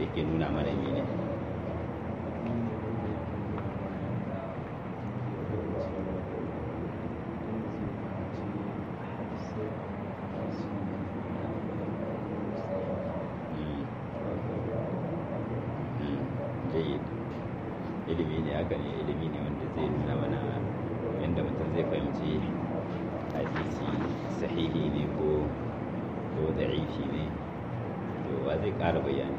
yake nuna mana mene jayyid ilimi ne haka ne ilimi ne wanda zai nuna mana yadda mutum zai fahimci hadisi sahihi ne ko ko da'ifi ne to wa zai ƙara bayani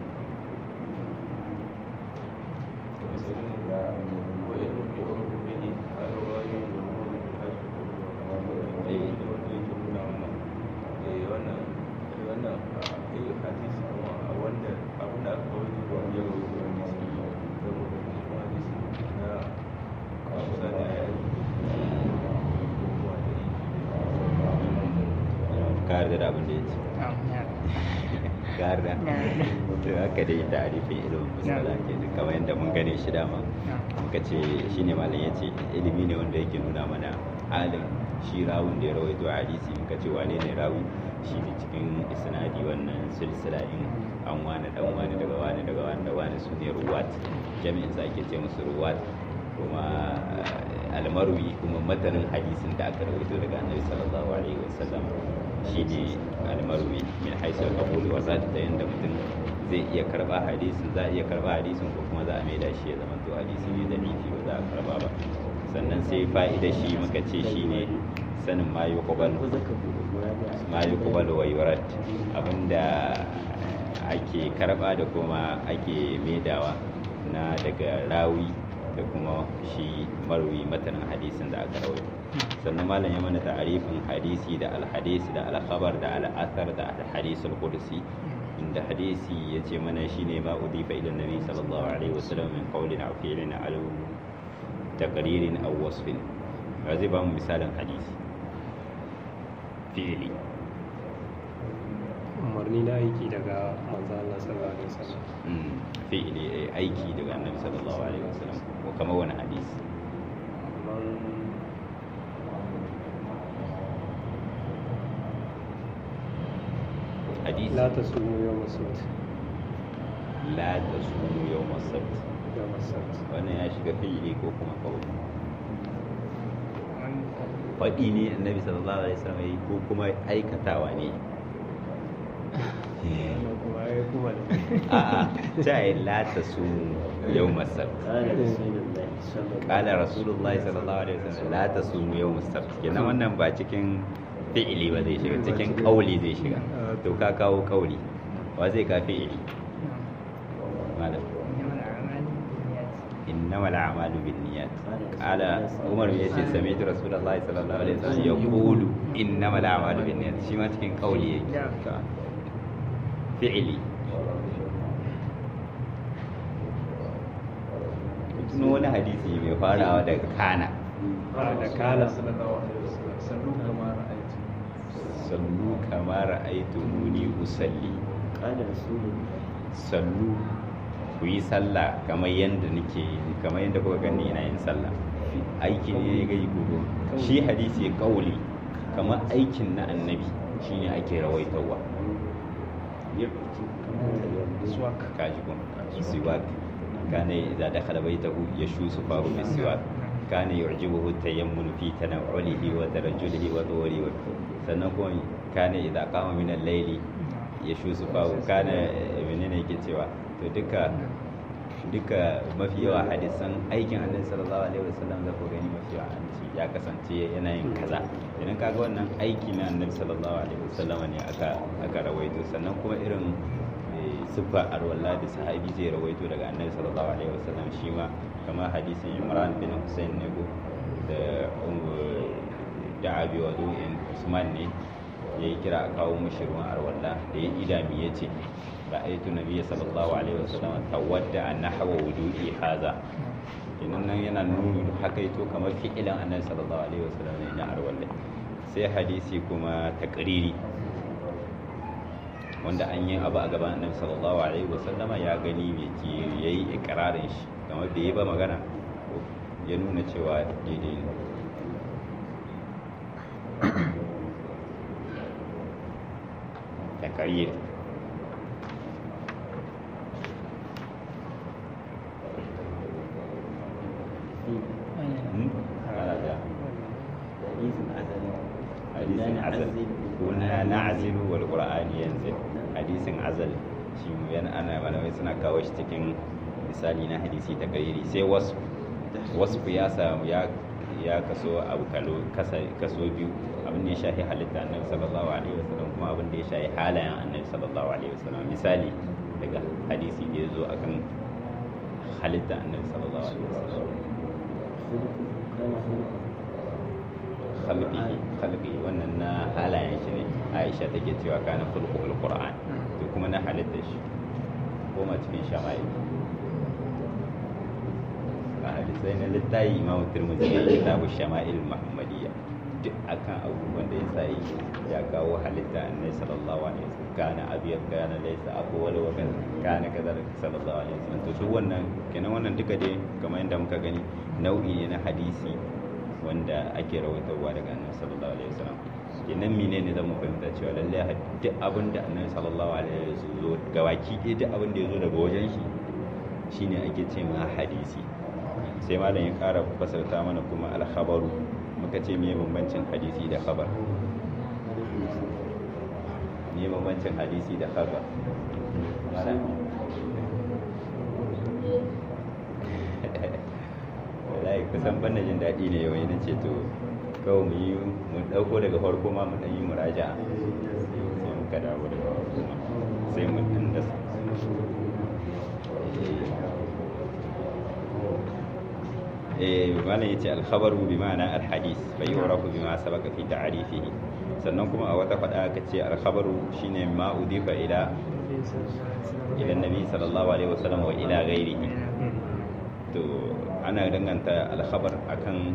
ka yarda da abin da ya ce ka yarda to haka dai tarifin ilimin musala ke da kamar yadda mun gane shi dama muka ce shine malam ya ce ilimi ne wanda yake nuna mana halin shi rawun da ya rawaito a hadisi muka ce wane ne rawi shi ne cikin isnadi wannan silsila in an wani dan wani daga wani daga wani da wani su ne ruwat jami'in sa ake ce musu ruwat kuma almarwi kuma matanin hadisin da aka rawaito daga annabi sallallahu alaihi wasallam shine almarwi min haisul qabuli wa zat da yanda mutum zai iya karba hadisin za a iya karba hadisin ko kuma za a maida shi ya zama to hadisi ne da miki ba za a karba ba sannan sai fa'ida shi muka ce shine sanin ma yuqbal ma yuqbal wa yurad abinda ake karba da kuma ake maidawa na daga rawi da kuma shi marwi matanin hadisin da aka rawaito sannan malam ya mana ta'arifin hadisi da alhadisi da alkhabar da al'athar da alhadis al-qudsi inda hadisi yace mana shine ma udifa ila nabi sallallahu alaihi wasallam min qawlin aw fi'lin aw taqririn aw wasfin zai ba mu misalin hadisi fi'li umarni na aiki daga manzo Allah sallallahu alaihi wasallam fi'li aiki daga annabi sallallahu alaihi wasallam ko kamar wani hadisi hadisi la tasumu yawm as-sabt la tasumu yawm as-sabt yawm as-sabt wannan ya shiga fi'li ko kuma kawai faɗi ne annabi sallallahu alaihi wasallam yayi ko kuma aikatawa ne a'a ta yi la tasumu yawm as-sabt qala rasulullahi sallallahu alaihi wasallam la tasumu yawm as-sabt kenan wannan ba cikin fi'ili ba zai shiga cikin kauli zai shiga to ka kawo kauli wa zai ka fi'ili malam إنما الأعمال بالنيات قال عمر يجي سمعت رسول الله صلى الله عليه وسلم يقول إنما الأعمال بالنيات شي ما تكين قولي فعلي tuno wani hadisi mai farawa daga kana da kala sallu kama ra'aitu muni usalli sallu ku yi sallah kamar yadda nake kamar yadda kuka gani ina yin sallah aiki ne ya gai gobe shi hadisi kauli kamar aikin na annabi shine ake rawaitawa kaji kun siwak kana idza dakhala baytahu yashusu fahu bisiwak kana yu'jibuhu tayammun fi tanawulihi wa tarajjulihi wa dawri wa sannan kuma kana idza qama min al-layli yashusu fahu kana menene yake cewa to duka duka mafi yawa hadisan aikin annabi sallallahu alaihi wasallam da ko gani mafi yawa an ce ya kasance yana yin kaza idan kaga wannan aiki na annabi sallallahu alaihi wasallam ne aka aka rawaito sannan kuma irin siffa arwalla da sahabi zai rawaito daga annabi sallallahu alaihi wasallam shi ma kamar hadisin Imran bin Hussein ne go da da abi wadu'in Usman ne ya yi kira a kawo mushi ruwan arwalla da ya idami ya ce ra'aytu nabiyya sallallahu alaihi wasallam tawadda an nahwa wudu'i hadha idan nan yana nuni hakaito kamar fi'ilan annabi sallallahu alaihi wasallam ne na arwalla sai hadisi kuma takriri wanda an yi abu a gaban annabi sallallahu alaihi wasallam ya gani me ke yayi ikrarin shi kamar da yi ba magana ya nuna cewa daidai ne takarir azal kunna na'zilu wal qur'an yanzil hadisin azal shi yana ana malamai suna kawo shi cikin misali na hadisi ta kariri sai wasu wasu ya samu ya ya kaso abu kalo kaso biyu abin da ya shahi halitta annabi sallallahu alaihi wasallam kuma abin da ya shahi halayen annabi sallallahu alaihi wasallam misali daga hadisi da ya zo akan halitta annabi sallallahu alaihi wasallam khalqihi khalqihi wannan na halayen shi ne Aisha take cewa kana khulqul Qur'an to kuma na halitta shi koma cikin shama'il a hadisai na littayi Imam Tirmidhi ya kitabu shama'il Muhammadiyya duk akan abubuwan da ya sa yi ya kawo halitta annabi sallallahu alaihi wasallam kana abiyar kana laysa abu wala wa kana kaza sallallahu alaihi wasallam to su wannan kenan wannan duka dai kamar yadda muka gani nau'i ne na hadisi wanda ake rawaitarwa daga annabi sallallahu alaihi wasallam kenan mine ne zamu fahimta cewa lalle duk abin da annabi sallallahu alaihi wasallam zo gawaki ɗaya duk abin da ya zo daga wajen shi shine ake ce ma hadisi sai malam ya ƙara fasarta mana kuma alkhabaru muka ce me bambancin hadisi da khabar me bambancin hadisi da khabar malam wallahi kusan ban jin daɗi ne yau na ce to kawai mu yi mu ɗauko daga farko ma mu ɗan yi muraja sai muka dawo daga farko ma sai mu ɗan da eh malam yace al-khabaru bi ma'ana al-hadith fa yu'rafu bima sabaqa fi ta'rifihi sannan kuma a wata fada aka ce al-khabaru shine ma udifa ila ila nabi sallallahu alaihi wasallam wa ila ghairihi to ana danganta alkhabar akan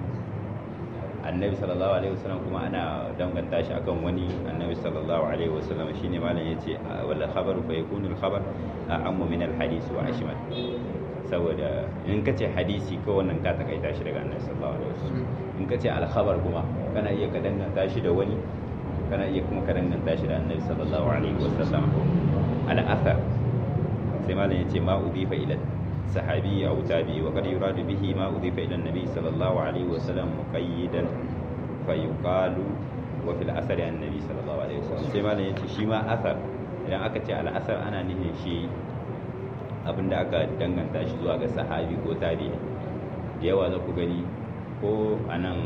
annabi sallallahu alaihi wasallam kuma ana danganta shi akan wani annabi sallallahu alaihi wasallam shine malam yace wal khabaru fa yakunu al khabar a'ammu min al hadith wa ashmal saboda in kace hadisi ko wannan ka takaita shi daga annabi sallallahu alaihi wasallam in kace al khabar kuma kana iya ka danganta shi da wani kana iya kuma ka danganta shi da annabi sallallahu alaihi wasallam al athar sai malam yace ma udifa ila صحابي أو تابعي وقد يراد به ما أضيف إلى النبي صلى الله عليه وسلم مقيدا فيقال وفي الأثر عن النبي صلى الله عليه وسلم سيما لنتي شيما أثر idan aka ce al'asar ana nufin shi abinda aka danganta shi zuwa ga sahabi ko tabi da yawa za ku gani ko a nan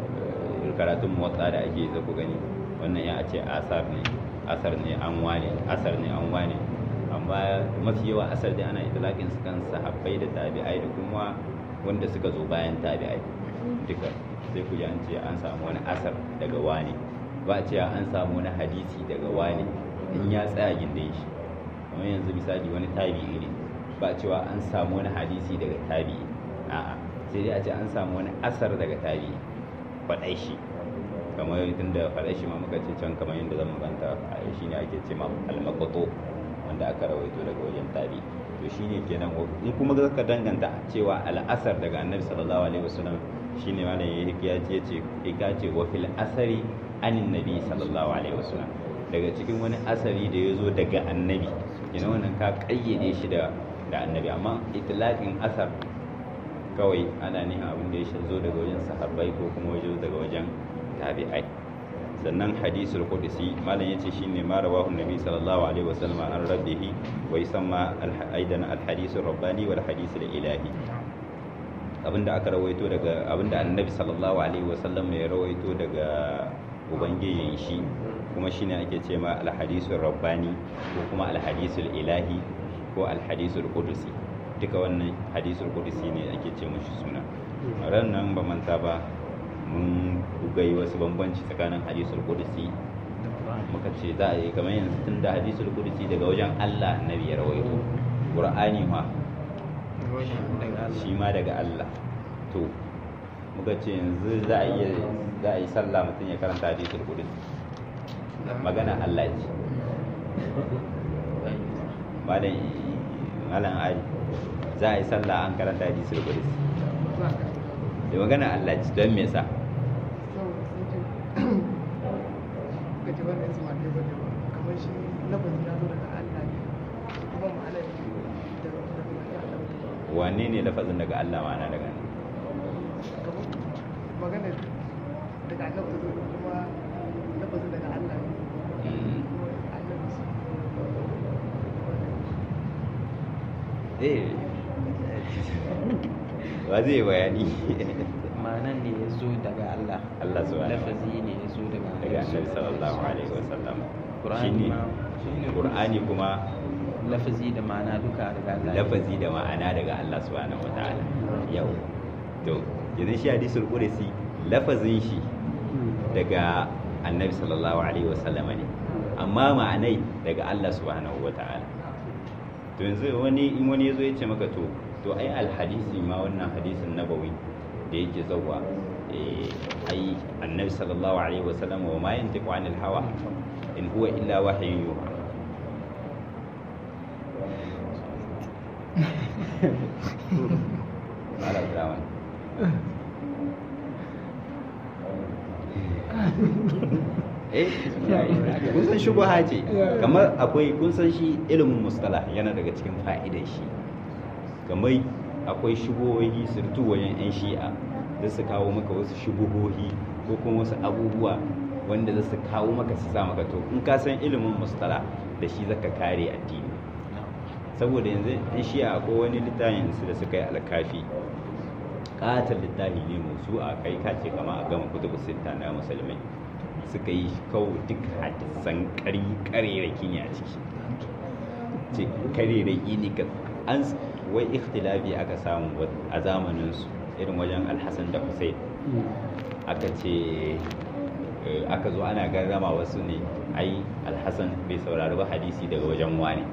karatun motsa da ake za ku gani wannan ya ce asar ne asar ne an wane asar ne an wane amma mafi yawa asar dai ana itlaqin su kan sahabbai da tabi'ai da kuma wanda suka zo bayan tabi'ai duka sai ku ji an ce an samu wani asar daga wani ba a ce an samu wani hadisi daga wani in ya tsaya gindin shi kamar yanzu misali wani tabi'i ne ba a cewa an samu wani hadisi daga tabi'i a'a sai dai a ce an samu wani asar daga tabi'i faɗai shi kamar tunda faɗai shi ma muka ce can kamar yadda zan maganta a shi ne ake ce ma almaqtu wanda aka rawaito daga wajen tabi to shine kenan in kuma ka danganta cewa al'asar daga annabi sallallahu alaihi wasallam shine malam ya ya ce ce ya ce wa fil asari anin nabi sallallahu alaihi wasallam daga cikin wani asari da ya zo daga annabi ina wannan ka kayyade shi da da annabi amma itlaqin asar kawai ana nihin abin da ya zo daga wajen sahabbai ko kuma wajen daga wajen tabi'ai sannan hadisul qudsi malam yace shine ma rawahu nabi sallallahu alaihi wasallam an rabbihi wa yusamma aidan al hadisul rabbani wal hadisul ilahi abinda aka rawaito daga abinda annabi sallallahu alaihi wasallam ya rawaito daga ubangijin shi kuma shine ake ce ma al hadisul rabbani ko kuma al hadisul ilahi ko al hadisul qudsi duka wannan hadisul qudsi ne ake ce mushi suna ran nan ba manta ba mun gai wasu bambanci tsakanin hadisul qudsi muka ce za a yi kamar yanzu tun da hadisul qudsi daga wajen Allah annabi ya rawaito qur'ani ma shi ma daga Allah to muka ce yanzu za a yi za a yi sallah mutum ya karanta hadisul qudsi magana Allah ce malam malam ali za a yi sallah an karanta hadisul qudsi da magana Allah ci don me sa wane ne lafazin daga Allah ma'ana daga nan magana daga annabi ta zo kuma lafazin lafazin daga Allah ne Mm. annabi su eh wa zai bayani ma'anan ne ya zo daga Allah Allah subhanahu wa lafazi ne ya zo daga daga annabi sallallahu alaihi wasallam Qur'ani shine ma shine qur'ani kuma lafazi da ma'ana duka daga Allah lafazi da ma'ana daga Allah subhanahu wataala yau to yanzu shi hadisul qudsi lafazin shi daga annabi sallallahu alaihi wasallam ne amma ma'anai daga Allah subhanahu wataala to yanzu wani in wani yazo ya ce maka to to ai alhadisi ma wannan hadisin nabawi da yake zawwa eh ai annabi sallallahu alaihi wasallam wa ma yantiqu anil hawa in huwa illa wahyun yuha Malam Abdurrahman. eh kun san shubha ce kamar akwai kun san shi ilimin mustalah yana daga cikin fa'idar shi kamar akwai shubuhohi surtu wajen yan shi'a da su kawo maka wasu shubuhohi ko kuma wasu abubuwa wanda za su kawo maka su sa maka to in ka san ilimin mustalah da shi zaka kare addini saboda yanzu yan shi'a akwai wani littafin su da suka yi alkafi katon littafi ne musu a kai kace kama a gama kutubu sitta na musulmai suka yi kawo duk hadisan ƙari ƙarerake ne a ciki ce ƙarerake ne ka an wai ikhtilafi aka samu a zamaninsu irin wajen alhassan da hussein aka ce aka zo ana garrama wasu ne ai alhassan bai saurari ba hadisi daga wajen wani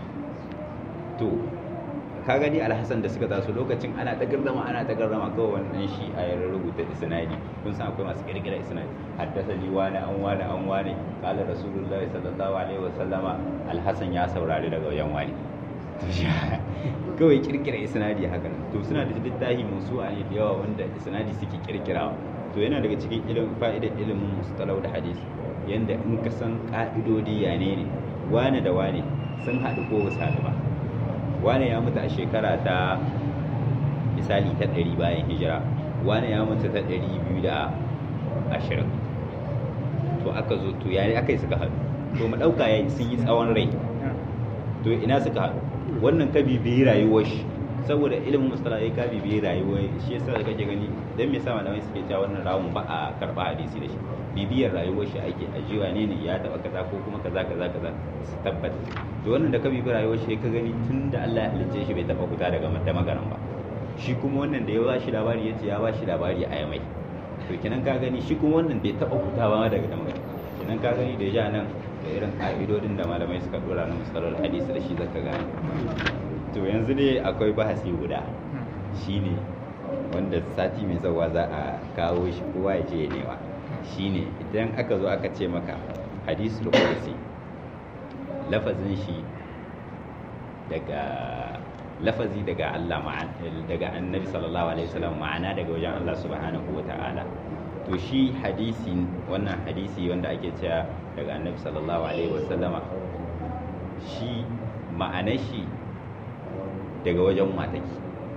to ka gani alhassan da suka taso lokacin ana ta gardama ana ta gardama kawai wannan shi a yar rubuta isnadi kun san akwai masu kirkira isnadi haddasa ni wani an wani an wani kala rasulullahi sallallahu alaihi wasallama alhassan ya saurari daga wajen wani kawai kirkira isnadi haka nan to suna da littafi musu a ne da yawa wanda isnadi suke kirkirawa to yana daga cikin ilimin fa'idar ilimin mustalau da hadisi yanda in ka san ka'idodi ya ne ne wane da wane sun haɗu ko ba su haɗu ba wane ya mutu a shekara ta misali ta ɗari bayan hijira wane ya mutu ta ɗari biyu da ashirin to aka zo to yare aka yi suka haɗu to mu ɗauka ya sun yi tsawon rai to ina suka haɗu wannan ka bibiyi rayuwar shi saboda ilimin mustala ya ka bibiyi rayuwar shi yasa da kake gani dan me yasa malamai suke cewa wannan rawun ba a karɓa hadisi da shi bibiyar rayuwar shi ake ajiwa ne ne ya taɓa kaza ko kuma kaza kaza kaza su tabbata to wannan da ka bibi rayuwar shi ka gani tun da Allah ya halicce shi bai taɓa fita daga da magaran ba shi kuma wannan da ya ba shi labari ya ce ya ba shi labari a yamai to kenan ka gani shi kuma wannan bai taɓa fitawa daga da magaran kenan ka gani da ja nan da irin ƙa'idodin da malamai suka dora na musalar hadisi da shi zaka gane to yanzu ne akwai bahasi guda shine wanda sati mai zawa za a kawo shi kowa ya je ya nema shine idan aka zo aka ce maka hadisul qudsi lafazin shi daga lafazi daga Allah daga annabi sallallahu alaihi wasallam ma'ana daga wajen Allah subhanahu wata'ala to shi hadisi wannan hadisi wanda ake cewa daga annabi sallallahu alaihi wasallama shi ma'anar shi daga wajen mataki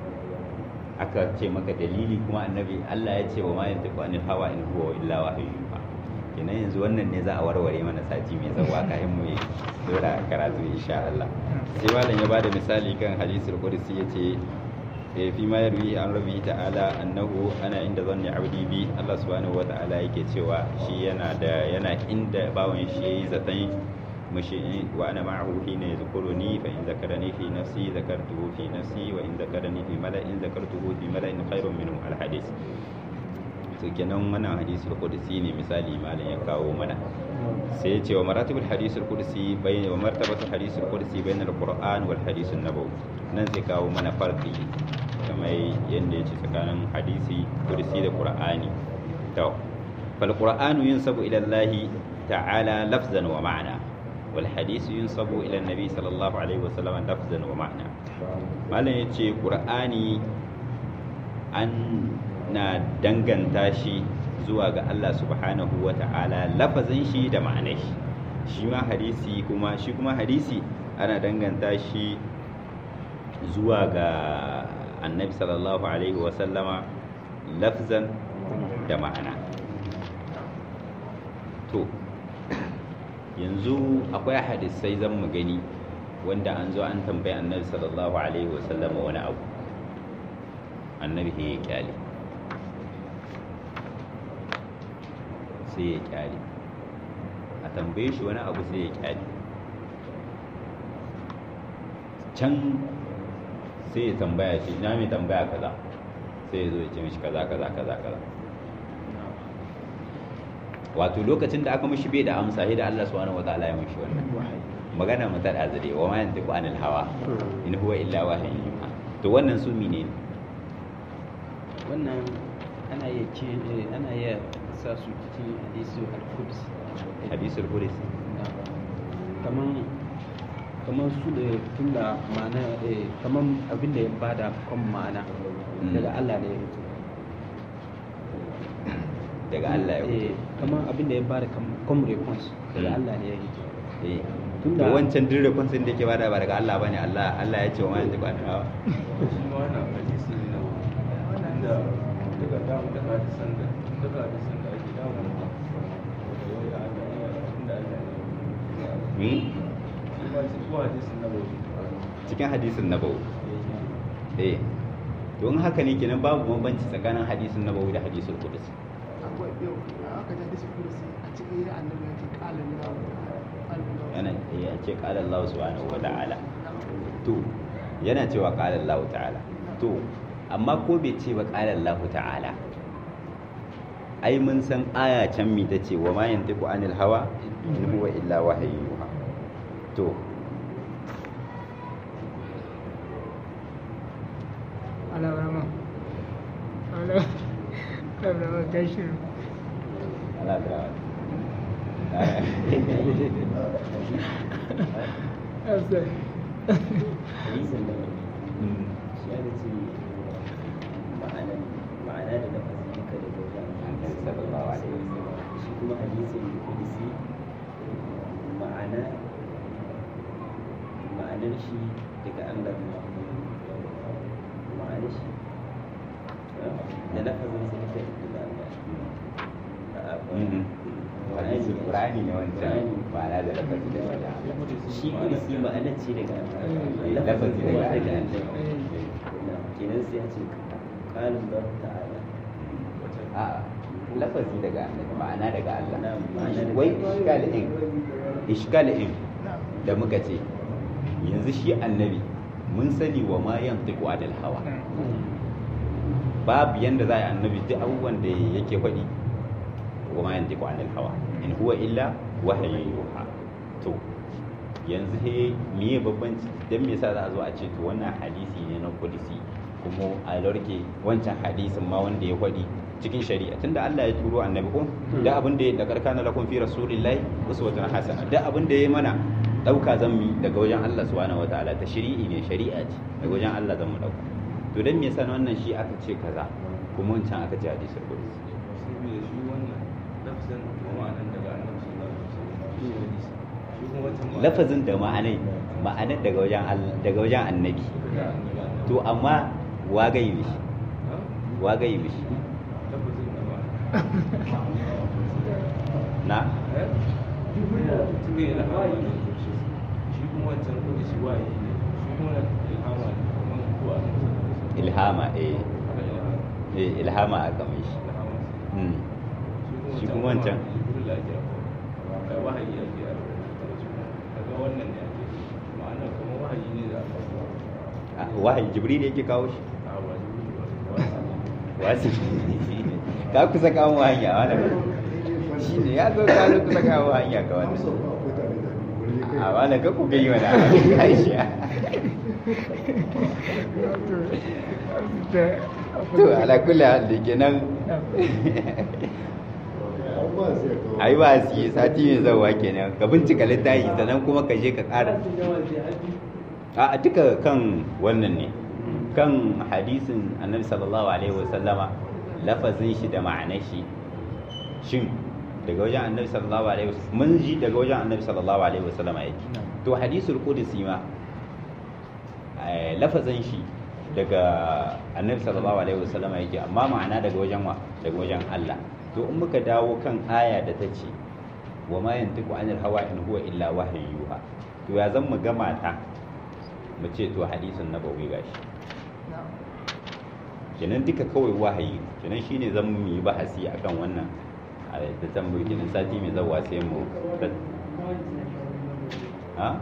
aka ce maka dalili kuma annabi Allah ya ce wa ma yantiqu anil hawa in huwa illa wahyu yuha kenan yanzu wannan ne za a warware mana sati mai zawa kafin mu yi dora karatu insha Allah sai malam ya bada misali kan hadisul qudsi yace eh fi ma yarwi an rabbi ta'ala annahu ana inda zanni abdi bi Allah subhanahu wata'ala yake cewa shi yana da yana inda bawon shi yayi zaton مشي وأنا معه حين يذكرني فإن ذكرني في نفسي ذكرته في نفسي وإن ذكرني في ملأ ذكرته في ملأ خير منه الحديث kenan wannan hadisul qudsi ne misali malam ya kawo mana sai ya ce wa maratibul hadisul qudsi bayna wa martabatul hadisul qudsi bayna al-qur'an wal hadisun nabawi nan zai kawo mana farqi kamar yanda yace tsakanin hadisi qudsi da qur'ani to fal qur'anu yunsabu ila Allah ta'ala lafzan wa ma'na والحديث ينسب إلى النبي صلى الله عليه وسلم لفظا ومعنى malam ya ce ƙur'ani an na danganta shi zuwa ga Allah subhanahu wa ta'ala lafazin shi da ma'anar shi shi ma hadisi kuma shi kuma hadisi ana danganta shi zuwa ga annabi sallallahu alaihi wa sallama lafzan da ma'ana to yanzu akwai hadisai zan mu gani wanda an zo an tambayi annabi sallallahu alaihi wasallam wani abu annabi ya kyale sai ya kyale a tambaye shi wani abu sai ya kyale can sai ya tambaya shi na mai tambaya kaza sai ya zo ya ce mishi kaza kaza kaza kaza wato lokacin da aka mishi bai da amsa sai da Allah subhanahu wataala ya mishi wannan magana mu tada zade wa ma yantiqu anil hawa in huwa illa wahyun yuha to wannan su mine ne wannan ana iya ce eh, ana iya sa su cikin hadisi al-quds hadisul qudsi kaman kaman su da tunda ma'ana eh, kaman abin da ya bada kan ma'ana Mm. daga Allah ne ya fito daga Allah ya eh, kaman abin da ya bada kam- comme response daga Mm. Allah ne ya fito eh to Tunda- wancan duk rekonsin da yake bada ba daga Allah bane Allah Allah ya ce wa ma yantiqu anil hawa shi ma wannan hadisi ne na inda duka damu da hadisan da duka hadisan da ake damu da wai da Allah ne inda Allah ne Hmm? shi ma shi ko hadisin na bai cikin hadisin nabawi eh don haka ne kenan babu bambanci tsakanin hadisin nabawi da hadisul qudsi akwai yau aka ji hadisi kursi a cikin ya annabi ya ce kalin lawo yana ya ce qala Allah subhanahu wa ta'ala to yana cewa qala Allah ta'ala to amma ko bai ce ba qala Allah ta'ala ai mun san aya can mi ta ce wa ma yantiqu anil hawa in huwa illa wahyu yuha to على رمى على على رمى كشر ala da أصلا hadisin da shi ya ce ma'ana ma'ana da lafazi duka da wajen Annabi sallallahu alaihi wasallam. shi kuma hadisin kudisi ma'ana ma'anar shi daga Allah ne ma'anar shi da lafazin sa duka daga Allah Mhm. hadisul qur'ani ne wancan Qur'ani. ma'ana da lafazi da wajen shi kudisi ma'anar ce daga Allah lafazi kuma daga daga Allah Allah kenan sai ya ce qalin Allah ta'ala a lafazi daga annabi ma'ana daga Allah Na'am, ma'ana daga wai Allah. ishkalin ishkalin da muka ce yanzu shi annabi mun sani wa ma yantiqu anil hawa babu yanda za a yi annabi duk abubuwan da yake faɗi wa ma yantiqu anil hawa in huwa illa wahayin yuha to yanzu he miye babbanci dan me yasa za a zo a ce to wannan hadisi ne na kudisi kuma a lorke wancan hadisin ma wanda ya faɗi cikin shari'a tunda Allah ya turo annabi ko da abin da ya da karkana lakum fi rasulillahi uswatun hasana da abin da ya mana dauka zan mi daga wajen Allah subhanahu wataala ta shari'i ne shari'a ce daga wajen Allah zan mu dauka to dan me yasa na wannan shi aka ce kaza kuma wancan aka ce hadisul qudsi saboda shi wannan lafzan da ma'anan daga annabi sallallahu alaihi wasallam shi hadisi shi kuma wancan ma'anan lafazin da ma'anai ma'anar daga wajen Allah daga wajen annabi daga annabi to amma wagayi mishi ha wagayi mishi lafazin da ma'anan na eh tun da ilhama ne shi kuma wancan kudi shi waye ne shi kuma ilhama ne kamar kuwa ilhama eh haka ilhama eh ilhama aka mai shi ilhama Mm. Shi kuma wancan? jibril ake kai wahayi ake a daga wannan ne ake ma'ana kuma wahayi ne da aka Ah, wahayi jibril yake kawo shi a ba jibril ba wasu ka kusa kawo hanya wannan shi ne ya zo ka zo kusa kawo hanya ga wannan a wannan ka ku gai wani aisha to ala kulli hal da kenan ai ba su yi sati mai zawa kenan ka bincika littafi sannan kuma ka je ka ƙara a duka kan wannan ne kan hadisin annabi sallallahu alaihi wasallama lafazin shi da ma'anar shi shin daga wajen annabi sallallahu alaihi wasallam mun ji daga wajen annabi sallallahu alaihi wasallama yake to hadisul qudsi ma eh, lafazin shi daga annabi sallallahu alaihi wasallama yake amma ma'ana daga wajen wa daga wajen Allah to in muka dawo kan aya da ta ce wa ma yantiqu anil hawa in huwa illa wahyu yuha to ya zan mu gama ta mu ce to hadisin nabawi gashi kenan duka kawai wahayi kenan shine zan mu yi bahasi akan wannan a da tambayi kenan sati mai zawa sai mu ha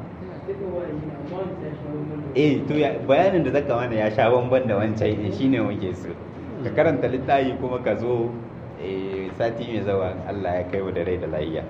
eh to ya bayanin da zaka mana ya sha bamban da wancan ne shine muke so ka karanta littafi kuma ka zo eh sati mai zawa Allah ya kai wa da rai da lafiya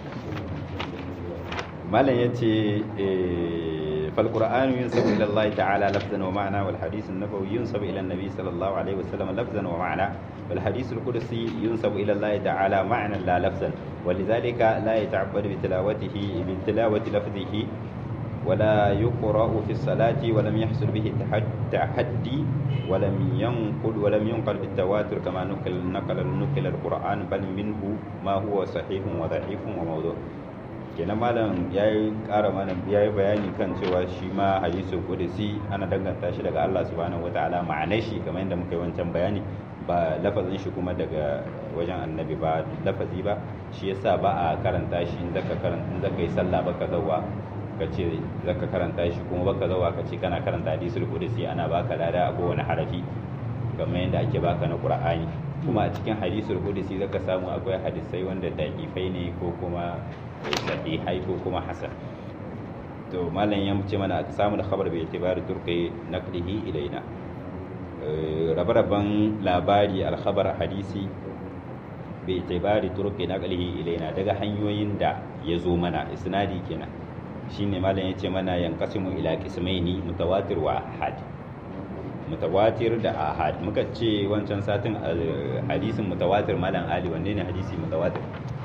malam yace eh فالقرآن ينسب إلى الله تعالى لفظا ومعنى والحديث النبوي ينسب إلى النبي صلى الله عليه وسلم لفظا ومعنى والحديث القدسي ينسب إلى الله تعالى معنى لا لفظا ولذلك لا يتعبد بتلاوته بتلاوة لفظه ولا يقرأ في الصلاة ولم يحصل به تحدي ولم ينقل ولم ينقل بالتواتر كما نقل نقل نقل القرآن بل منه ما هو صحيح وضعيف وموضوع kenan malam ya yi ƙara mana ya yi bayani kan cewa shi ma hadisul qudsi ana danganta shi daga Allah subhanahu wataala ma'anar shi kamar yadda muka yi wancan bayani ba lafazin shi kuma daga wajen annabi ba lafazi ba shi yasa ba a karanta shi in zaka karanta in zaka yi sallah baka zawa ka ce zaka karanta shi kuma baka zawa ka ce kana karanta hadisul qudsi ana baka lada a kowane harafi kamar yadda ake baka na qur'ani kuma a cikin hadisul qudsi zaka samu akwai hadisai wanda daƙifai ne ko kuma sahihai ko kuma hasan to malam ya ce mana a samu da khabar bai itibari turkai naqlihi ilaina rabe-raben labari alkhabar hadisi bai itibari turkai naqlihi ilaina daga hanyoyin da ya zo mana isnadi kenan shine malam ya ce mana yanqasimu ila qismaini mutawatir wa ahad mutawatir da ahad muka ce wancan satin hadisin mutawatir malam ali wanne ne hadisi mutawatir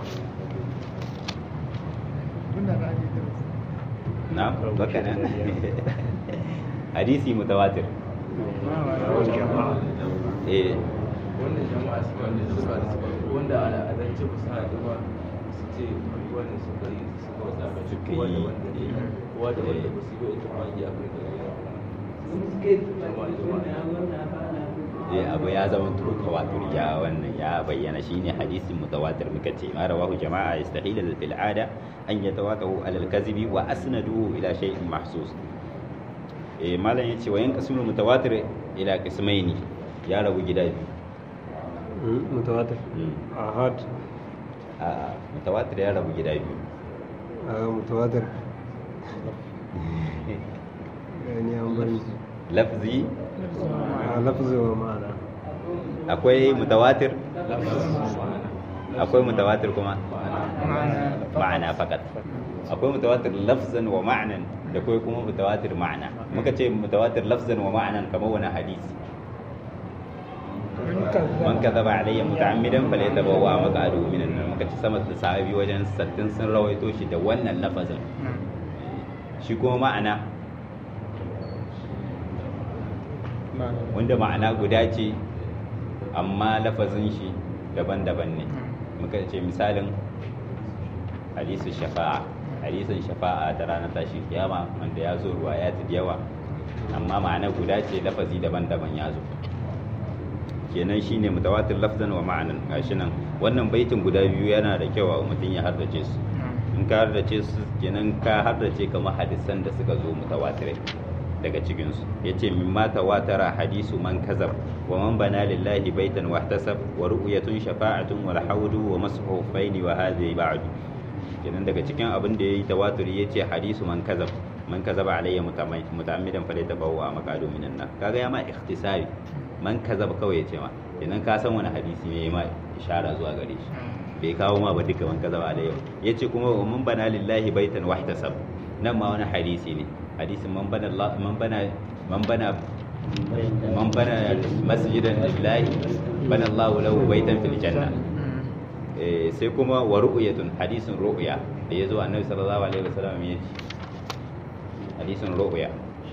na baka nan hadisi mutawatir eh wanda jama'a su wanda su ba su ba wanda ala adance ba su haɗu ba su ce wanda su bari su ka wasa ba Suka kowa da yi, wanda eh, kowa da wanda eh. ba su yi ba ita ma ya kai da eh abu ya zama turu tawatur ya wannan ya bayyana shine hadisin mutawatir muka ce ma rawahu jama'a yastahil fil ada an yatawatahu ala al-kadhibi wa asnaduhu ila shay'in mahsus eh malam yace wa yanqasimu mutawatir ila qismaini ya rabu gida biyu mutawatir Mm. ahad a mutawatir ya rabu gida biyu a mutawatir yani an bari lafzi a lafzi wa ma'ana akwai mutawatir akwai mutawatir kuma ma'ana fakat akwai mutawatir lafzan wa ma'anan da akwai kuma mutawatir ma'ana muka ce mutawatir lafzan wa ma'anan kamar wani hadisi man kadhaba alayya muta'ammidan falyatabawwa maq'adahu minan nar muka ce sama da sahabi wajen sattin sun rawaito shi da wannan lafazin shi kuma ma'ana wanda ma'ana guda ce amma lafazin shi daban-daban ne muka ce misalin hadisin shafa'a hadisin shafa'a da ranar tashin kiyama wanda ya zo ruwa ya da yawa amma ma'ana guda ce lafazi daban-daban ya zo kenan shine mutawatir lafzan wa ma'anan gashi nan wannan baitin guda biyu yana da kyau a mutum ya hardace su in ka hardace su kenan ka hardace kamar hadisan da suka zo mutawatirai daga cikinsu ya ce min mata watara hadisu man kazab wa man bana lillahi baitan wahtasab wa ru'yatun shafa'atun wal haudu wa mashu faini wa hadhi ba'du kenan daga cikin abin da yayi tawaturi yace hadisu man kazab man kazaba alayya muta'ammidan fa laytabawu a maqadu minan nar kaga ya ma ikhtisari man kazab kawai yace ma kenan ka san wani hadisi ne ma ishara zuwa gare shi bai kawo ma ba duka man kazaba alayya yace kuma wa man bana lillahi baitan wahtasab nan ma wani hadisi ne hadisin man bana Allah man bana man bana man bana masjidan lillahi bana Allah lahu baitan fil janna eh sai kuma wa ru'yatun hadisin ru'ya da yazo annabi sallallahu alaihi wasallam ya ce hadisin ru'ya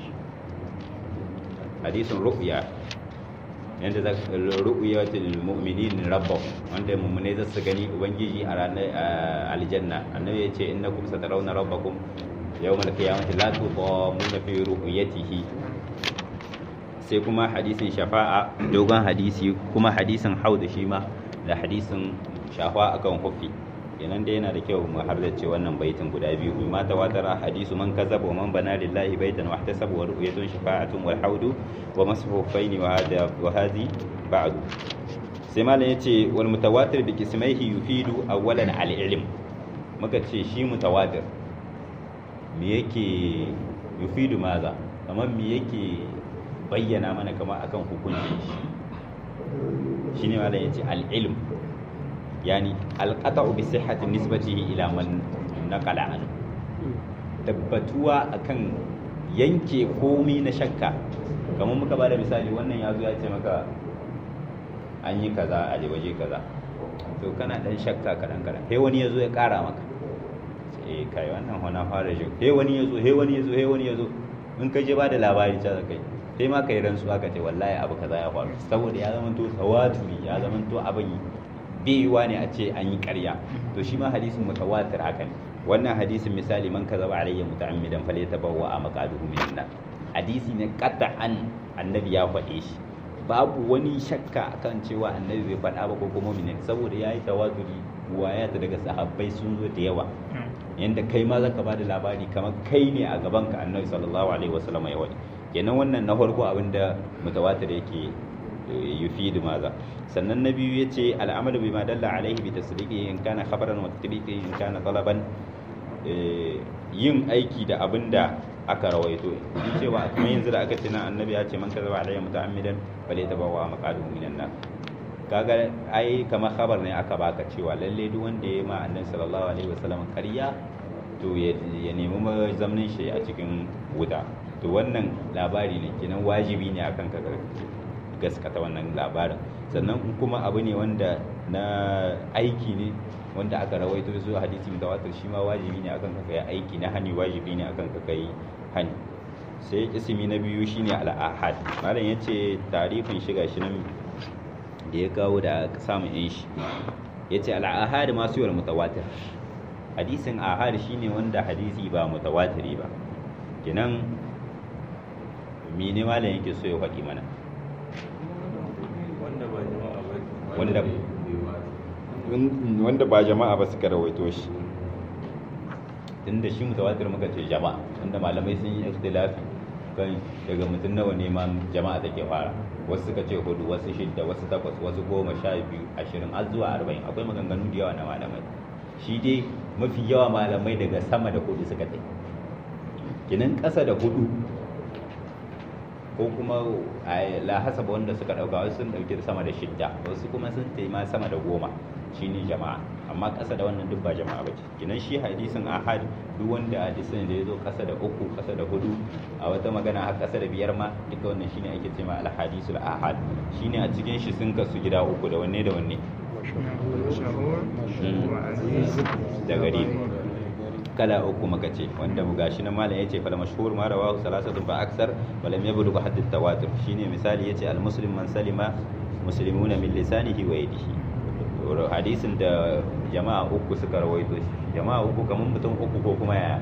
hadisin ru'ya yanda za ru'yatul mu'minin rabbah wanda mu'mine za su gani ubangiji a ranar aljanna annabi ya ce innakum satarawna rabbakum yawmal qiyamati la tudamuna fi ru'yatihi sai kuma hadisin shafa'a dogon hadisi kuma hadisin hauda shi ma da hadisin shafa akan hufi kenan dai yana da kyau mu hardace wannan baitin guda biyu ma tawatara hadisu man kazaba wa man bana lillahi baitan wa ihtasaba wa ru'yatun shafa'atun wal haudu wa mashu faini wa hada wa hadi ba'du sai malam yace wal mutawatir bi qismaihi yufidu awwalan al ilm muka ce shi mutawatir me yake yufidu maza kamar me yake bayyana mana kamar akan hukuncin shi shine malam yace al ilm yani alqata'u bi sihhati nisbatihi ila man naqala an tabbatuwa akan yanke komai na shakka kamar muka bada misali wannan yazo ya ce maka an yi kaza a waje kaza to kana dan shakka kadan kadan sai wani yazo ya kara maka eh kai wannan hona fara shi sai wani yazo sai wani yazo sai wani yazo in ka je bada labari ta kai sai ma kai rantsuwa ka ce wallahi abu kaza ya faru saboda ya zama to tawaturi ya zama to abin biyuwa ne a ce an yi ƙarya to shi ma hadisin mutawatir haka ne wannan hadisin misali man kaza ba alayya muta'ammidan falyatabawwa a maqaduhu min nar hadisi ne qat'an annabi ya faɗe shi babu wani shakka akan cewa annabi bai faɗa ba ko kuma mu'minin saboda yayi tawaturi waya ta daga sahabbai sun zo da yawa yanda kai ma zaka ba da labari kamar kai ne a gaban ka annabi sallallahu alaihi wasallam ya wani kenan wannan na farko abinda mutawatir yake yufidu maza sannan na biyu yace al'amalu bima dalla alaihi bi tasdiqi in kana khabaran wa tatbiqi in kana talaban yin aiki da abinda aka rawaito in cewa kuma yanzu da aka ce na annabi ya ce man kazaba alayya muta'ammidan bale tabawa maqaduhu minan nar kaga ai kamar khabar ne aka baka cewa lalle duk wanda ya ma annabi sallallahu alaihi wasallam ƙarya to ya nemi mazamnin shi a cikin wuta to wannan labari ne kenan wajibi ne akan ka gaskata wannan labarin sannan kuma abu ne wanda na aiki ne wanda aka rawaito zuwa hadisi mutawatir shi ma wajibi ne akan ka kai aiki na hani wajibi ne akan ka kai hani sai ismi na biyu shine al-ahad malam yace tarifin shiga shi nan da ya kawo da samun yin shi yace al-ahad ma su mutawatir hadisin ahad shine wanda hadisi ba mutawatiri ba kenan mene malam yake so ya faɗi mana wanda ba jama'a ba wanda wanda ba jama'a ba suka rawaito shi tunda shi mutawatir muka ce jama'a wanda malamai sun yi ikhtilafi kan daga mutum nawa ne ma jama'a take fara wasu suka ce hudu wasu shidda wasu takwas wasu goma sha biyu ashirin har zuwa arba'in akwai maganganu da yawa na malamai shi dai mafi yawa malamai daga sama da hudu suka tai kinan ƙasa da hudu ko kuma la hasaba wanda suka dauka wasu sun dauki sama da shidda wasu kuma sun tai ma sama da goma shine jama'a amma ƙasa da wannan duk ba jama'a bace kinan shi hadisin ahad duk wanda hadisin da yazo ƙasa da uku ƙasa da hudu a wata magana har ƙasa da biyar ma duka wannan shine ake cewa al hadisul ahad shine a cikin shi sun kasu gida uku da wanne da wanne da gari kala uku muka ce wanda gashi nan malam yace fal mashhur ma rawahu salasatu fa aksar wa lam yablugh hadd at tawatur shine misali yace al muslim man salima muslimuna min lisanihi wa yadihi hadisin da jama'a uku suka rawaito shi jama'a uku kamar mutum uku ko kuma yaya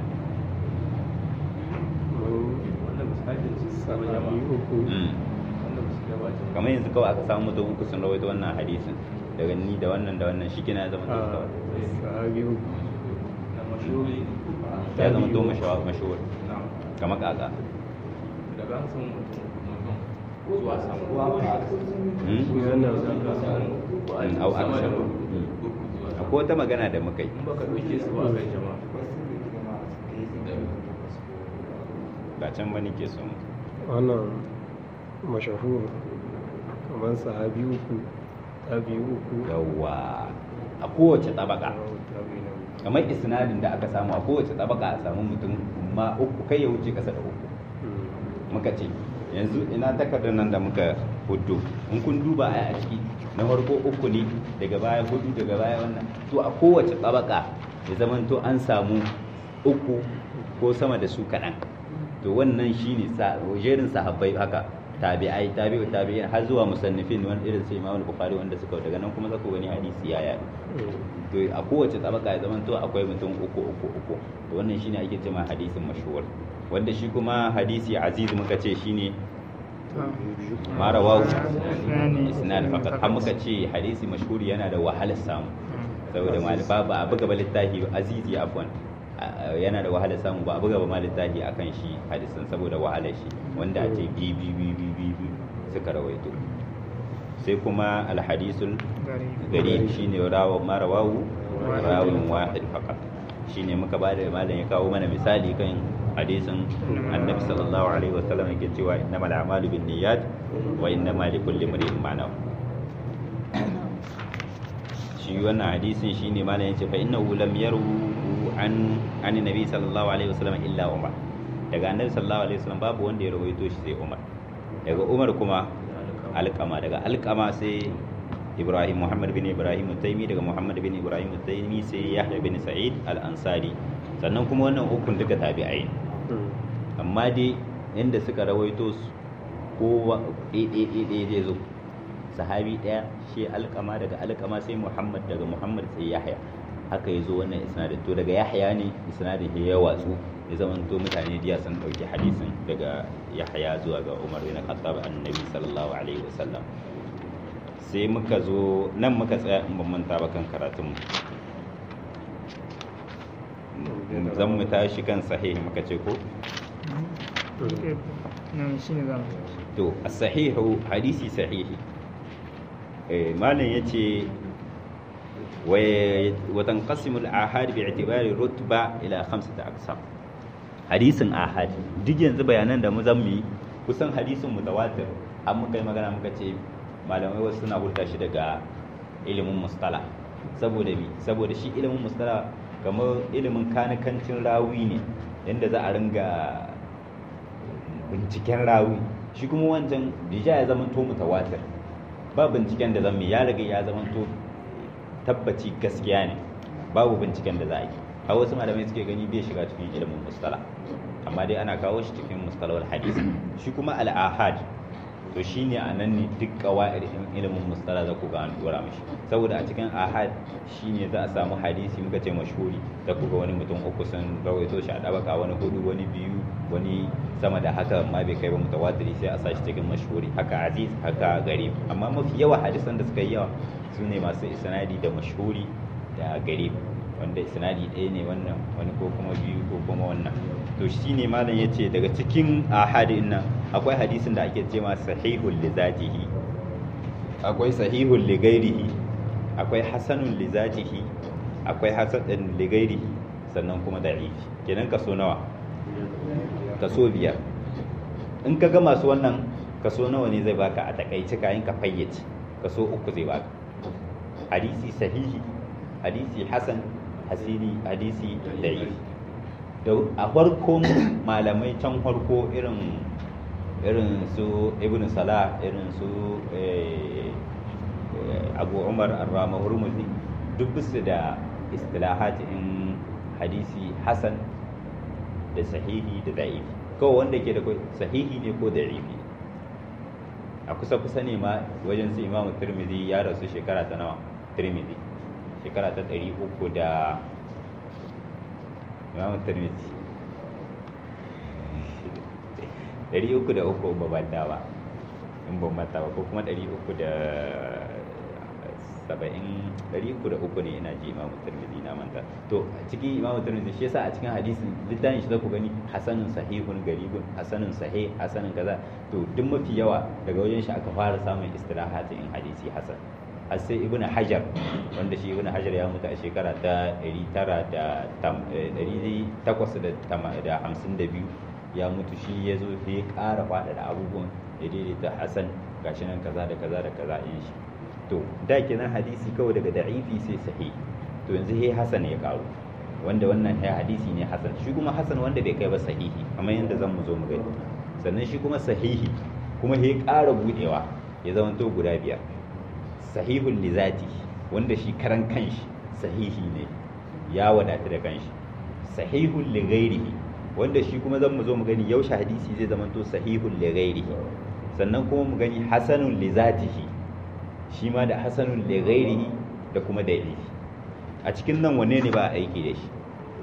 wanda misalin su sama sahabi jama'a uku wanda ba su gaba jama'a kamar yanzu kawai aka samu mutum uku sun rawaito wannan hadisin daga ni da wannan da wannan shi kina zama to a kawai sahabi uku na mashuri ya zama to mashawar mashawar na kamar kaka daga an san mutum mutum zuwa sama Hmm? wannan Mm, au aksar Mm. akwai wata magana da muka yi in baka ɗauke su ba kan jama'a ba can ba nake so mu wannan mashahur kamar sahabi uku tabi uku yawwa a kowace tabaka tabi na uku kamar isnadin da aka samu a kowace tabaka a samu mutum ma uku kai ya wuce kasa da uku Mm. muka ce yanzu ina takardar nan da muka hudu in kun duba a a ciki na farko uku ne daga baya hudu daga baya wannan to a kowace tabaka ya zaman to an samu uku ko sama da su kaɗan to wannan shine sa jerin sahabbai haka tabi'ai tabi'u tabi'in har zuwa musannifin wani irin sai Imam Bukhari wanda suka daga nan kuma zaka wani hadisi ya yaɗu Mm. to a kowace tabaka ya zama to akwai mutum uku uku uku to wannan shine ake cewa hadisin mashhur wanda shi kuma hadisi aziz muka ce shine ma rawahu isnad faqat har muka ce hadisi mashhur yana da wahalar samu saboda mali ba ba a buga ba littafi azizi afwan a- a- yana da wahala samu ba a buga ba ma littafi akan shi hadisin saboda wahalar shi wanda a ce bi bi bi bi bi bi suka rawaito sai kuma alhadisul gari shine rawa marawawu rawin wahid faqat shine muka ba da malam ya kawo mana misali kan hadisin annabi sallallahu alaihi wasallam yake cewa innamal a'malu binniyat wa innamal likulli imrin ma nawa shi wannan hadisin shine malam yace fa innahu lam yaru an an nabi sallallahu alaihi wasallam illa umar daga annabi sallallahu alaihi wasallam babu wanda ya rawaito shi sai umar daga umar kuma alkama daga alkama sai ibrahim muhammad bin ibrahim taimi daga muhammad bin ibrahim taimi sai yahya bin sa'id al-ansari sannan kuma wannan ukun duka tabi'ai amma dai inda suka rawaito su kowa ɗaiɗaiɗaiɗai zai zo sahabi ɗaya shi alkama daga alkama sai muhammad daga muhammad sai yahya haka ya zo wannan isnadin to daga yahya ne isnadin ya watsu ya zama to mutane diya sun ɗauki hadisin daga yahya zuwa ga umar bin khattab annabi sallallahu alaihi wasallam sai muka zo nan muka tsaya in ban manta ba kan karatun mu zan mu tashi kan sahih muka ce ko nan shi ne zamu to as-sahihu hadisi sahihi eh malam yace wa wa tanqasimu al-ahad bi'tibari rutba ila khamsati aqsam hadisin ahad duk yanzu bayanan da mu zan yi kusan hadisin mutawatir an muka yi magana muka ce malamai wasu suna hulta shi daga ilimin mustala saboda mi saboda shi ilimin mustala kamar ilimin kanikancin rawi ne yadda za a ringa binciken rawi shi kuma wancan bija ya zama to mutawatir ba binciken da zan ya riga ya zama to tabbaci gaskiya ne babu binciken da za a yi a wasu malamai suke gani bai shiga cikin ilimin mustala amma dai ana kawo shi cikin mustalawar hadis shi kuma al-ahad to shine a nan ne duk kawa'ir ilimin mustala za ku ga an dora mishi saboda a cikin ahad shine za a samu hadisi muka ce mashhuri za ku ga wani mutum uku sun rawaito shi a dabaka wani hudu wani biyu wani sama da haka ma bai kai ba mutawatiri sai a sa shi cikin mashhuri haka aziz haka garib amma mafi yawa hadisan da suka yi yawa su ne masu isnadi da mashhuri da garib wanda isnadi ɗaya ne wannan wani ko kuma biyu ko kuma wannan to shi ne malam ya ce daga cikin ahadin nan akwai hadisin da ake ce ma sahihul li zatihi akwai sahihul li ghairihi akwai hasanul li zatihi akwai hasanul li ghairihi sannan kuma da'ifi kenan kaso nawa kaso biyar in ka ga masu wannan kaso nawa ne zai baka a takaice kayan ka fayyace kaso uku zai baka hadisi sahihi hadisi hasan hasini hadisi da'ifi da a farkon malamai can farko irin irin su ibn salah irin su abu umar arrama hurmuzi duk bisu da istilahatin hadisi hasan da sahihi da da'ifi kawai wanda ke da sahihi ne ko da'ifi a kusa kusa ne ma wajen su imamu turmizi ya rasu shekara ta nawa turmizi shekara ta ɗari uku da imamu turmizi ɗari uku da uku ba banta ba in ban mata ba ko kuma ɗari uku da saba'in ɗari uku da uku ne ina ji imamu turmizi na manta to a cikin imamu turmizi shi yasa a cikin hadisin littafin shi za ku gani hasanun sahihun garibun hasanun sahih hasanun kaza to duk mafi yawa daga wajen shi aka fara samun istilahatin in hadisi hasan har sai ibnu hajar wanda shi ibnu hajar ya mutu a shekara ta 852 ya mutu shi ya zo ya ƙara faɗaɗa abubuwan ya daidaita hasan gashi nan kaza da kaza da kaza in shi to da kenan hadisi kawai daga da'ifi sai sahih to yanzu he hasan ya karu wanda wannan he hadisi ne hasan shi kuma hasan wanda bai kai ba sahihi kamar yadda zan mu zo mu gani sannan shi kuma sahihi kuma he ƙara budewa ya zama to guda biyar sahihul li zati wanda shi karan kanshi sahihi ne ya wadata da kanshi sahihul li ghairihi wanda shi kuma zan mu zo mu gani yaushe hadisi zai zama to sahihul li ghairihi sannan kuma mu gani hasanul li zatihi shi ma da hasanul li ghairihi da kuma da'ifi a cikin nan wanne ne ba a aiki da shi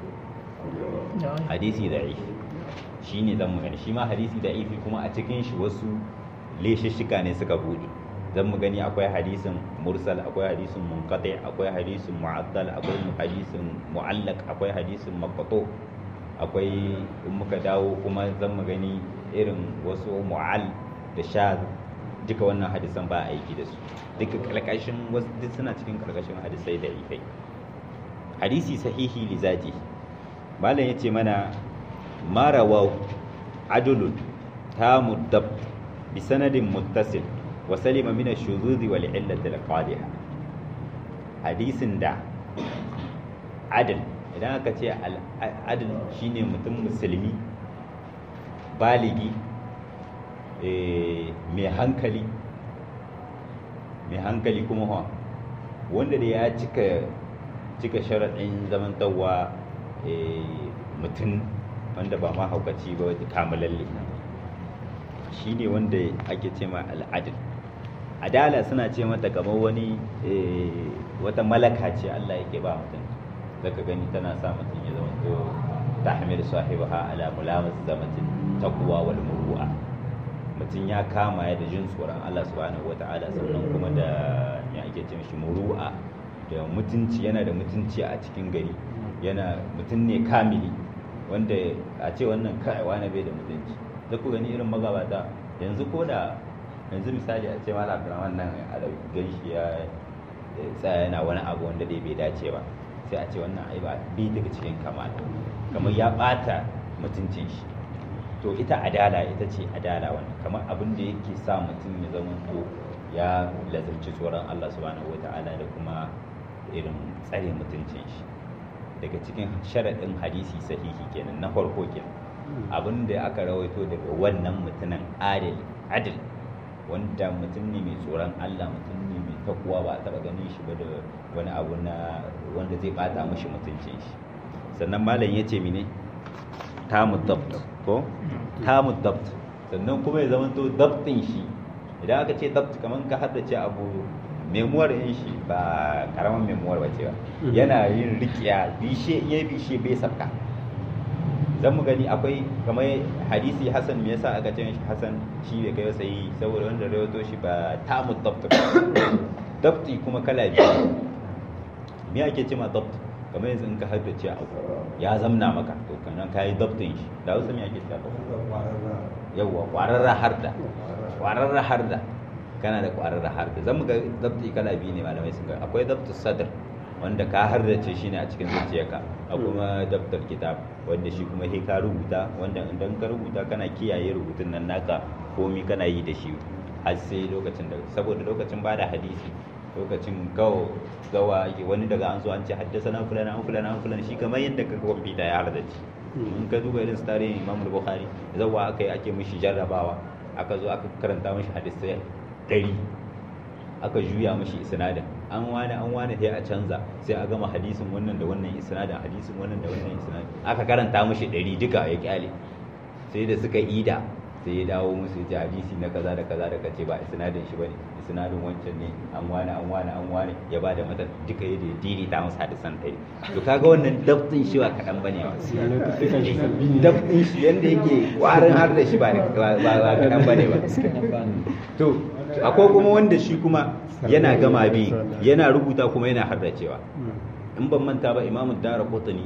hadisi da'ifi shi ne zan mu gani shi ma hadisi da'ifi kuma a cikin shi wasu leshishika ne suka bude zan mu gani akwai hadisin mursal akwai hadisin munqati akwai hadisin mu'addal akwai hadisin mu'allaq akwai hadisin maqtu akwai in muka dawo kuma zan mu gani irin wasu mu'al da shaz duka wannan hadisan ba aiki da su duka karkashin wasu duk suna cikin karkashin hadisai da ifai hadisi sahihi li zati malam yace mana marawa adulun tamu dab bi sanadin muttasil wa salima min ash-shuzuz wal illati al-qadiha hadisin da adal idan aka ce adal shine mutum musulmi baligi mai hankali mai hankali kuma ha wanda da ya cika cika sharaɗin zamantarwa mutum wanda ba ma haukaci ba wata kamalalle shi ne wanda ake ce ma al'adil adala suna ce mata kamar wani wata malaka ce Allah yake ba mutum zaka gani tana sa mutum ya zama to tahmil sahibaha ala mulamas zamatin taqwa wal muru'a mutum ya kama ya da jin tsoron Allah subhanahu wata'ala sannan kuma da ya ake ce mishi muru'a da mutunci yana da mutunci a cikin gari yana mutum ne kamili wanda a ce wannan kai wani bai da mutunci da ku gani irin magabata yanzu ko da yanzu misali a ce mala abdurrahman nan a gan shi ya tsaya yana wani abu wanda dai bai dace ba sai a ce wannan ai ba bi daga cikin kamala kamar ya bata mutuncin shi to ita adala ita ce adala wani kamar abin da yake sa mutum ya zama to ya lazarci tsoron Allah subhanahu wata'ala da kuma irin tsare mutuncin shi daga cikin sharaɗin hadisi sahihi kenan na farko kenan abin da aka rawaito daga wannan mutumin adil adil wanda mutum ne mai tsoron Allah mutum ne mai takuwa ba a taɓa ganin shi ba da wani abu na wanda zai bata mashi mutuncin shi sannan malam ya ce mine tamu dabt ko tamu dabt sannan kuma ya zama to dabtin shi idan aka ce dabt kamar ka haddace abu memuwar yin shi ba karamin memuwar bace ba yana yin rikiya bishe iya bishe bai sabka zan mu gani akwai kamar hadisi hasan me yasa aka ce shi hasan shi bai kai sai saboda wanda rawaito shi ba tamu dabt dabti kuma kala biyu me ake ce ma dabt kamar yanzu in ka haddace abu ya zamna maka to kanan ka yi dabtin shi da wasu me ake cewa yawwa kwararra harda kwararra harda kana da kwararra harda zan ga dabti kala biyu ne malamai sun ga akwai dabtu sadr wanda ka hardace shi ne a cikin zuciyarka a kuma daftar kitab wanda shi kuma sai ka rubuta wanda idan ka rubuta kana kiyaye rubutun nan naka komi kana yi da shi har sai lokacin da saboda lokacin bada hadisi lokacin gawo gawa wani daga an zo an ce haddasa na fulana an fulana an fulana shi kamar yadda ka kwamfuta ya hardace in ka duba irin su tarihin imam bukhari zawa aka yi ake mishi jarrabawa aka zo aka karanta mishi hadisai ɗari aka juya mishi isnadin an wani an wani sai a canza sai a gama hadisin wannan da wannan isnadin hadisin wannan da wannan isnadin aka karanta mishi ɗari duka ya kyale sai da suka ida sai ya dawo musu ya hadisi na kaza da kaza da kace ba isnadin shi bane isnadin wancan ne an wani an wani an wani ya ba da mata duka yadda ya diri ta musu hadisan ɗari to kaga wannan dabtin shi ba kaɗan bane ba dabtin shi yanda yake ƙwarin har da shi ba ba kaɗan bane ba to akwai kuma wanda shi kuma yana gama bi yana rubuta kuma yana hardacewa in ban manta ba imamu dara kotuni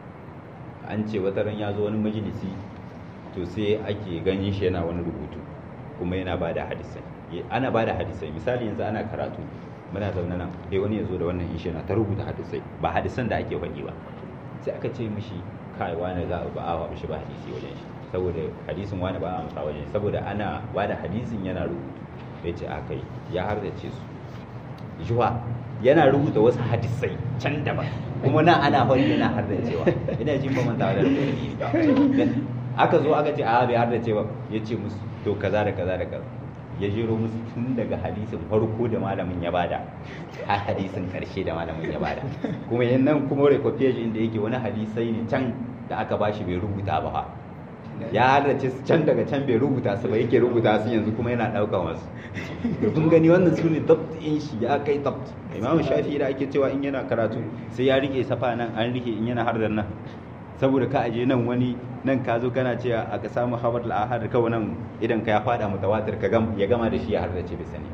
an ce wata ran ya zo wani majalisi to sai ake ganin shi yana wani rubutu kuma yana ba da hadisai ana ba da hadisai misali yanzu ana karatu muna zaune nan sai wani ya zo da wannan ishi yana ta rubuta hadisai ba hadisan da ake faɗi ba sai aka ce mishi kai wani za a ba a mishi ba hadisi wajen shi saboda hadisin wani ba a amsa wajen shi saboda ana ba da hadisin yana rubutu ya ce a kai ya hardace su juwa yana rubuta wasu hadisai can daban kuma nan ana faɗi yana hardacewa ina jin ba mantawa da aka zo aka ce a bai hardace ba ya ce musu to kaza da kaza da kaza ya jero musu tun daga hadisin farko da malamin ya bada har hadisin karshe da malamin ya bada kuma yannan kuma recopiage inda yake wani hadisai ne can da aka bashi bai rubuta ba fa ya halarci can daga can bai rubuta su ba yake rubuta su yanzu kuma yana ɗaukan wasu kun gani wannan su ne dabt in shi ya kai dabt imamu shafi da ake cewa in yana karatu sai ya rike safa nan an rike in yana har da nan saboda ka aje nan wani nan ka zo kana cewa aka samu habar al'ahar kawai nan idan ka ya fada mutawatir ka ya gama da shi ya hardace bai sani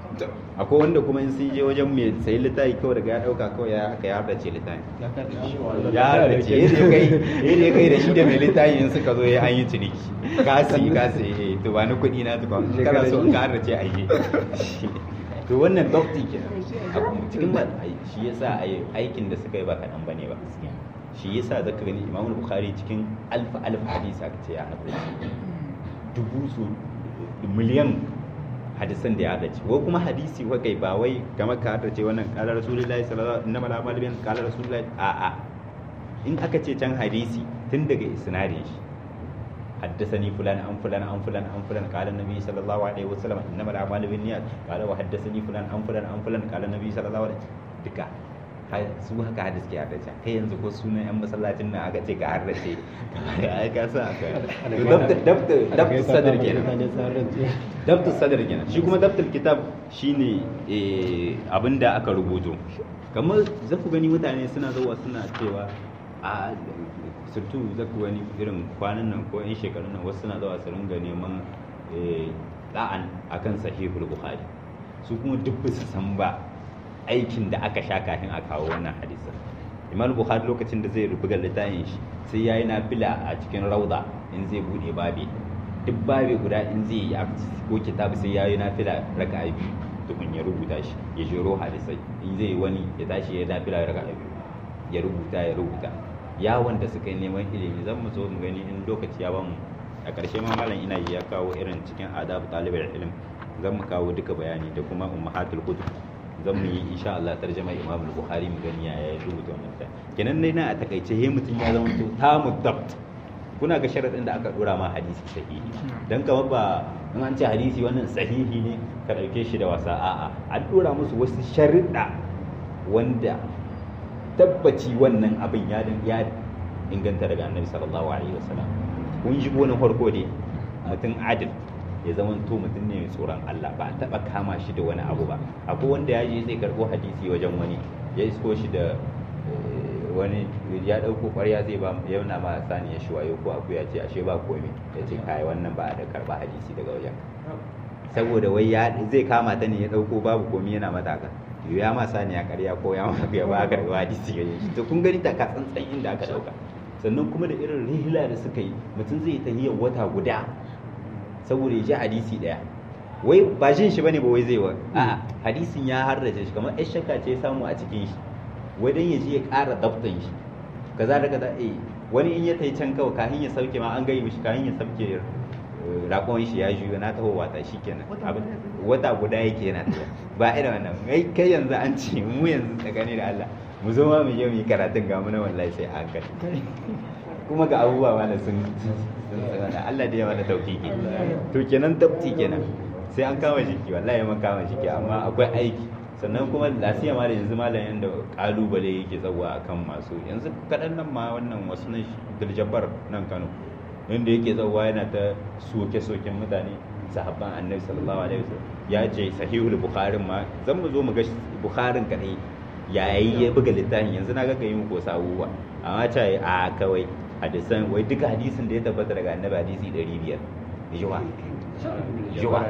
akwai wanda kuma in sun je wajen mai sayi littafi kawai daga ya dauka kawai ya haka ya hardace littafi ya hardace yadda kai yadda kai da shi da mai littafi in suka zo ya an yi ciniki kasi kasi eh to ba ni kuɗi na tukwa kana so in ka hardace a yi to wannan dokti ke cikin ba shi yasa aikin da suka yi ba kaɗan bane ba shi yasa zaka gani imamul bukhari cikin alfa alfa hadisi aka ce ya hardace dubu su miliyan hadisan da ya hadace ko kuma hadisi wa kai ba wai kamar ka hadace wannan kala rasulullahi sallallahu alaihi wasallam inna malama kala rasulullahi a a in aka ce can hadisi tun daga isnadin shi حدثني فلان عن فلان عن فلان عن فلان قال النبي صلى الله عليه وسلم انما الاعمال بالنيات قال وحدثني فلان عن فلان عن فلان قال النبي صلى الله عليه duka su haka hadis ke haddace kai yanzu ko sunan yan masallacin nan aka ce ka haddace ai ka sa aka dabta dabta sadr kenan dabta sadr kenan shi kuma dabta kitab shine abinda aka rubuto kamar za ku gani mutane suna zuwa suna cewa a surtu za ku gani irin kwanan nan ko yan shekarun nan wasu suna zuwa su ringa neman da'an akan sahihul bukhari su kuma duk su san ba aikin da aka sha kafin a kawo wannan hadisin imam bukhari lokacin da zai rubuga littafin shi sai yayi nafila a cikin rauda in zai bude babe duk babe guda in zai yi ko kitabu sai yayi nafila raka'a biyu tukun ya rubuta shi ya jiro hadisai in zai wani ya tashi ya nafila raka'a biyu ya rubuta ya rubuta yawon da suka yi neman ilimi zan mu zo mu gani in lokaci ya bamu a ƙarshe ma malam ina ya kawo irin cikin adab talibar ilm zan mu kawo duka bayani da kuma ummahatul kutub zan mu yi insha Allah tarjama Imam Bukhari mu gani ya ya rubuta wannan ta kenan dai na a takaice he mutun ya zama to tamu dabt kuna ga sharadin da aka dora ma hadisi sahihi dan kamar ba in an ce hadisi wannan sahihi ne ka dauke shi da wasa a'a an dora musu wasu sharuɗa wanda tabbaci wannan abin ya ya inganta daga Annabi sallallahu alaihi wasallam kun ji gonin farko dai mutum adil ya zama to mutum ne mai tsoron Allah ba a taba kama shi da wani abu ba akwai wanda ya je zai karbo hadisi wajen wani ya isko shi da wani ya dauko ƙwarya zai ba yana ma sani ya shiwayo ko aku ya ce ashe ba komai ya ce kai wannan ba da karba hadisi daga wajen saboda wai ya zai kama ta ne ya dauko babu komai yana mata haka ya ma sani ya karya ko ya ma ya ba karba hadisi ga shi to kun gani ta ka tsantsan inda aka dauka sannan kuma da irin rihila da suka yi mutum zai tahiyar wata guda saboda ya ji hadisi daya wai ba jin shi bane ba wai zai wa a hadisin ya harrace shi kamar ai shakka ce samu a cikin shi wai dan ya ji ya ƙara dabtan shi kaza da kaza eh wani in ya tai can kawai kafin ya sauke ma an gai mishi kafin ya sauke rakon shi ya juyo na taho wata shikenan wata guda yake yana tafiya ba irin wannan kai kai yanzu an ce mu yanzu tsakani da Allah mu zo ma mu je mu yi karatun ga mu na wallahi sai a hankali kuma ga abubuwa mana sun Allah da ya mana taufiki to kenan tabti kenan sai an kama jiki wallahi man kama jiki amma akwai aiki sannan kuma lafiya ma da yanzu malam yanda kalubale yake tsawa akan masu yanzu kadan nan ma wannan wasu nan Diljabbar nan Kano inda yake tsawa yana ta soke-soken mutane sahabban annabi sallallahu alaihi wasallam ya ce sahihul bukharin ma zan mu zo mu ga bukharin kadai yayi ya buga littafin yanzu na ga kai muku wasu abubuwa amma ta a kawai hadisan wai duka hadisin da ya tabbata daga annabi hadisi 500 jiwa jiwa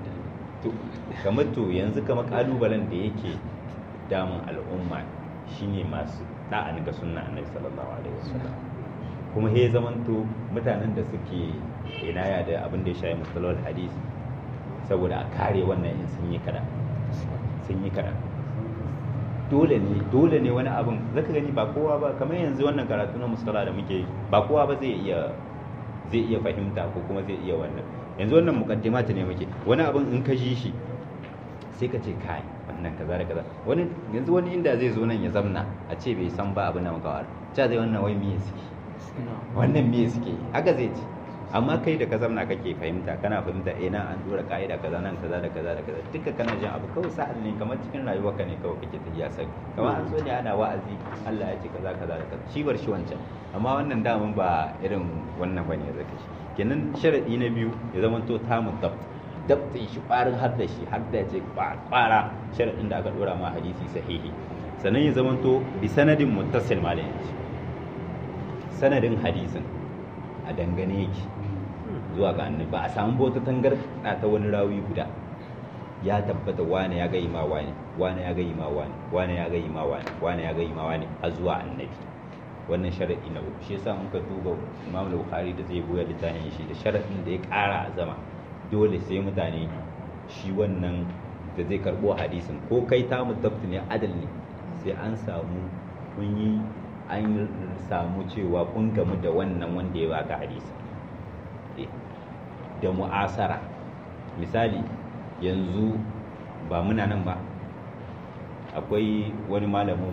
to kamar to yanzu kamar kalubalen da yake damun al'umma shine masu da'an ga sunna annabi sallallahu alaihi wasallam kuma he zamanto mutanen da suke inaya da abin da ya shayi musallar hadis saboda a kare wannan in sun yi kaɗan sun yi kaɗan dole ne dole ne wani abin zaka gani ba kowa ba kamar yanzu wannan karatu na musala da muke ba kowa ba zai iya zai iya fahimta ko kuma zai iya wannan yanzu wannan mukaddimata ne muke wani abin in ka ji shi sai ka ce kai wannan kaza da kaza wani yanzu wani inda zai zo nan ya zamna a ce bai san ba abin da muka wara cha zai wannan wai me suke wannan me suke haka zai ce amma kai da ka zamna kake fahimta kana fahimta eh nan an dora ka'ida kaza nan kaza da kaza da kaza duka kana jin abu kawai sa'an ne kamar cikin rayuwarka ne kawai kake tafiya sai kamar an so ne ana wa'azi Allah ya ce kaza kaza da kaza shi bar shi wancan amma wannan daman ba irin wannan bane ya zaka shi kenan sharadi na biyu ya zama to tamu dabt dabtin shi kwarin har da shi har da ce kwara sharadin da aka dora ma hadisi sahihi sannan ya zama to bi sanadin muttasil malamin sanadin hadisin a dangane yake zuwa ga annabi ba a samu bauta tangarda ta wani rawi guda ya tabbata wane ya ga ima wane wane ya ga ima wane wane ya ga ima wane wane ya ga ima wane a zuwa annabi wannan sharadi na uku shi yasa muka duba Imam Bukhari da zai buya littafin shi da sharadin da ya ƙara a zama dole sai mutane shi wannan da zai karbo hadisin ko kai ta mutabta ne adal ne sai an samu kun yi an samu cewa kun gamu da wannan wanda ya baka hadisi da mu'asara misali yanzu ba muna nan ba akwai wani malamin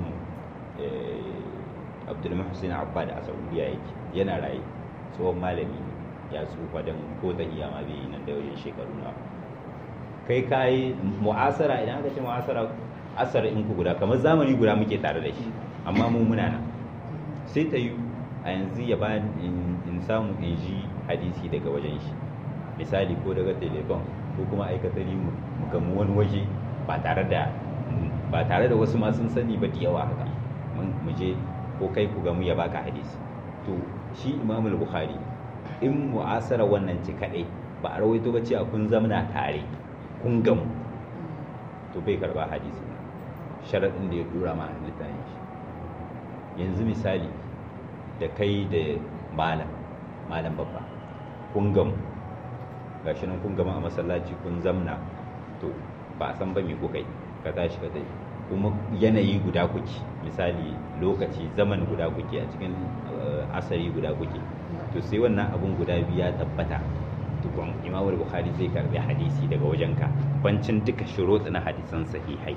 abdulmuhsin abbad a saudiya yake yana raye tsohon malami ya tsufa don ko ta iya ma bai nan da wajen shekaru na kai kayi mu'asara idan aka ce mu'asara asar in ku guda kamar zamani guda muke tare da shi amma mu muna nan sai ta yi a yanzu ya ba in samu in ji hadisi daga wajen shi misali ko daga telefon ko kuma aikatari mu gamu wani waje ba tare da ba tare da wasu ma sun sani ba da yawa haka mu je ko kai ku gamu ya baka hadisi to shi imamul bukhari in mu'asara wannan ci kadai ba a rawaito ba cewa kun zamna tare kun gamu to bai karba hadisi sharaɗin da ya dura ma littafin shi yanzu misali da kai da malam malam babba kun gamu gashi nan kun gama a masallaci kun zamna to ba a san ba me kuka yi ka tashi ka tafi kuma yanayi guda kuke misali lokaci zaman guda kuke a cikin asari guda kuke to sai wannan abun guda biyu ya tabbata tukun imamul bukhari zai karbi hadisi daga wajenka bancin duka shurut na hadisan sahihai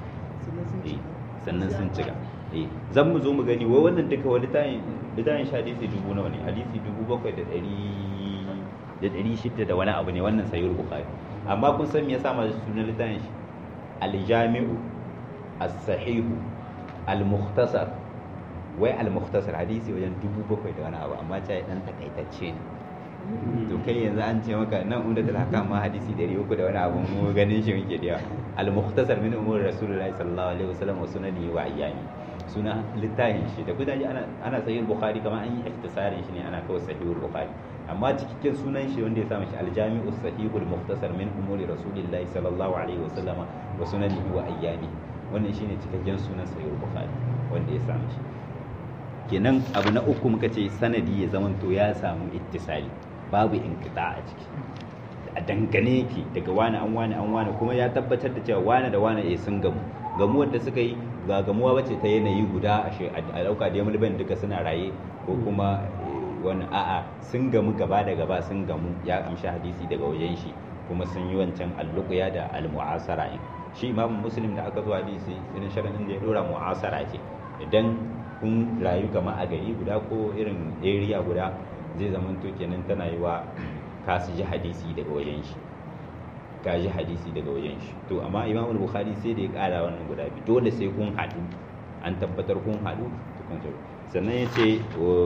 sannan sun cika zan mu zo mu gani wai wannan duka wani tayin littafin hadisi dubu nawa ne hadisi dubu bakwai da ɗari da ɗari shida da wani abu ne wannan sayur bukhari amma kun san me yasa masu sunan littafin shi aljami'u as-sahihu al-mukhtasar wai al-mukhtasar hadisi wajen dubu bakwai da wani abu amma ta dan takaitacce ne to kai yanzu an ce maka nan umda da haka ma hadisi ɗari uku da wani abu mu ganin shi muke da yawa al-mukhtasar min umur rasulullahi sallallahu alaihi wasallam wa sunani wa ayyami suna littafin shi da kudaje ana ana sahih bukhari kamar an yi ihtisarin shi ne ana kawai sahihul bukhari amma cikakken sunan shi wanda ya sa shi aljami'u sahihul mukhtasar min umuri rasulillahi sallallahu alaihi wasallama wa sunanihi wa ayyami wannan shine cikakken sunan sahihul bukhari wanda ya samu shi kenan abu na uku muka ce sanadi ya zamanto ya samu ittisali babu inkita a ciki a dangane yake daga wani an wani an wani kuma ya tabbatar da cewa wani da wani eh sun gamu gamuwar da suka yi ga gamuwa bace ta yanayi guda a dauka da mulban duka suna raye ko kuma wani a'a sun gamu gaba da gaba sun gamu ya amshi hadisi daga wajen shi kuma sun yi wancan alluqya da almu'asara in shi imam muslim da aka zo hadisi irin sharadin da ya dora mu'asara ce idan kun rayu kama a gari guda ko irin area guda zai zama to kenan tana yi wa ka su ji hadisi daga wajen shi ka ji hadisi daga wajen shi to amma imam bukhari sai da ya kara wannan guda biyu dole sai kun haɗu an tabbatar kun haɗu sannan ya ce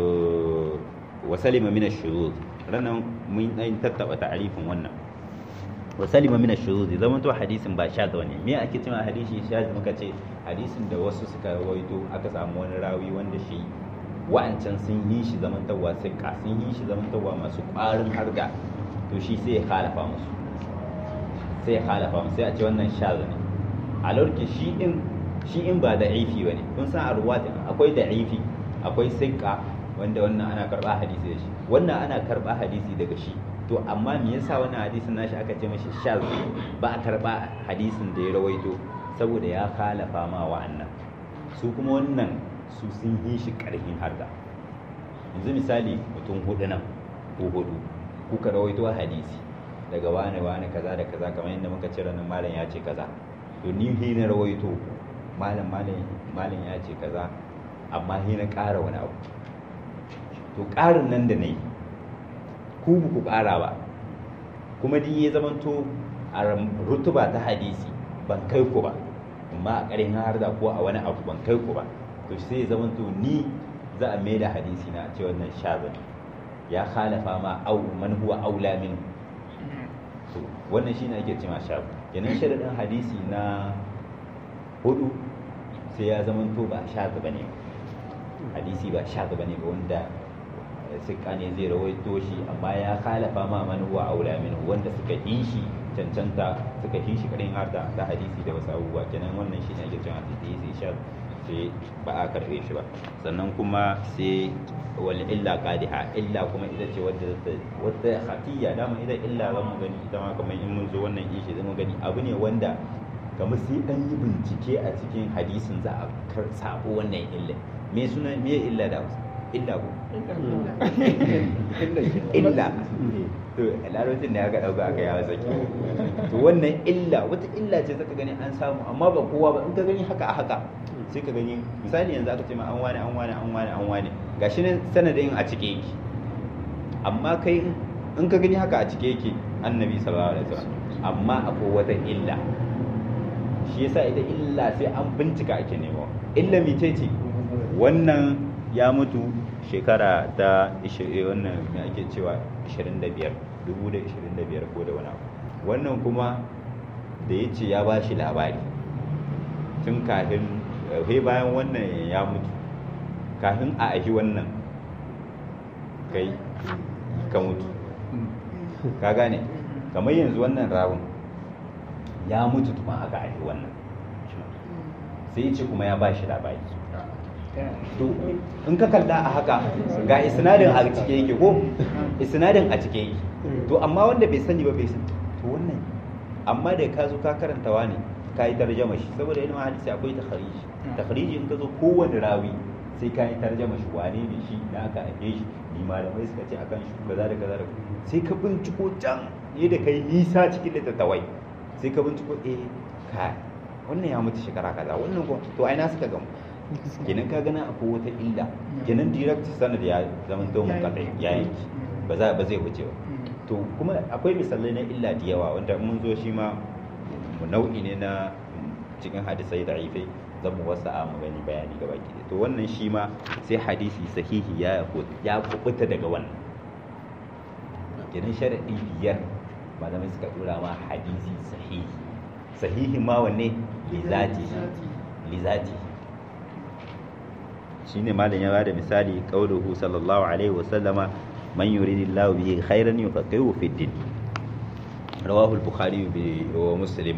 wa salima min ash-shuruz ranan mun dan tattaba ta'arifin wannan wa salima min ash-shuruz zaman to hadisin ba shadh ne me ake cewa hadisi shadh muka ce hadisin da wasu suka rawaito aka samu wani rawi wanda shi wa'ancan sun yi shi zamantawa sai ka sun yi shi zamantawa masu ƙwarin harga to shi sai ya khalafa musu sai ya khalafa musu sai a ce wannan shadh ne a lokacin shi in shi in ba da aifi bane kun san a ruwatin akwai da aifi akwai sinka wanda wannan ana karba hadisi da shi wannan ana karba hadisi daga shi to amma me yasa wannan hadisin nashi aka ce mashi shaz ba a karba hadisin da ya rawaito saboda ya khalafa ma wa'annan su kuma wannan su sun yi shi karfin harda yanzu misali mutum hudu nan ko hudu kuka rawaito hadisi daga wane wane kaza da kaza kamar yadda muka cire nan malam ya ce kaza to ni he na rawaito malam malam malam ya ce kaza amma he na ƙara wani abu to ƙarin nan da na yi ku ku ƙara ba kuma din ya zamanto a rutuba ta hadisi ban kai ku ba amma a ƙarin har da ko a wani abu ban kai ku ba to sai ya zamanto ni za a mai da hadisi na ce wannan shazan ya khalafa ma au man huwa aula min to wannan shine ake cewa shaz kenan sharadin hadisi na hudu sai ya zamanto ba shaz bane hadisi ba shaz bane ba wanda sikka ne zai rawaito shi amma ya khalafa ma man huwa aula min wanda suka yi shi cancanta suka yi shi kadin har da ta hadisi da wasu abubuwa kenan wannan shi ne ake cewa hadisi sha sai ba a karbe shi ba sannan kuma sai wal illa qadiha illa kuma ita ce wadda wadda khafiyya dama ita illa za mu gani ita ma kamar in mun zo wannan ishi zai mu gani abu ne wanda kamar sai an yi bincike a cikin hadisin za a kar sabo wannan illa me suna me illa da Hausa illa ko illa to larabcin da aka dauka aka yawa saki to wannan illa wata illa ce zaka gani an samu amma ba kowa ba in ka gani haka a haka sai ka gani misali yanzu aka ce ma an wani an wani an wani an wani gashi nan sanadin a cike yake amma kai in ka gani haka a cike yake annabi sallallahu alaihi wasallam amma akwai wata illa shi yasa ita illa sai an bincika ake nemo illa mice ce wannan ya mutu shekara ta wannan me ake cewa 25 2025 ko da wani abu wannan kuma da ya ce ya ba shi labari tun kafin sai bayan wannan ya mutu kafin a ahi wannan kai ka mutu ka gane kamar yanzu wannan rawun ya mutu tuma aka ahi wannan sai ce kuma ya ba shi labari to in ka kalla a haka ga isnadin a cike yake ko isnadin a cike yake to amma wanda bai sani ba bai sani to wannan amma da ka zo ka karantawa ne ka yi tarjama shi saboda ilimin hadisi akwai takhariji takhariji in ka zo kowane rawi sai ka yi tarjama shi wane ne shi da aka ake shi ni malamai suka ce akan shi kaza da kaza da sai ka binciko can ne da kai nisa cikin littattafai sai ka binciko eh ka wannan ya mutu shekara kaza wannan ko to ai na suka gamu kenan ka gana akwai wata illa kenan direct sanad ya zama to mun kadai ya yanki ba za ba zai wuce ba to kuma akwai misalai na illa da yawa wanda mun zo shi ma nau'i ne na cikin hadisai da aifai zan mu wasu mu gani bayani gaba ki to wannan shi ma sai hadisi sahihi ya ya kubuta daga wannan kenan sharadi biyar malamai suka dora ma hadisi sahihi sahihi ma wanne lizati lizati shine malam ya bada misali qauluhu sallallahu alaihi wasallama man yuridillahu bihi khairan yufaqihu fi din rawahu al-bukhari wa muslim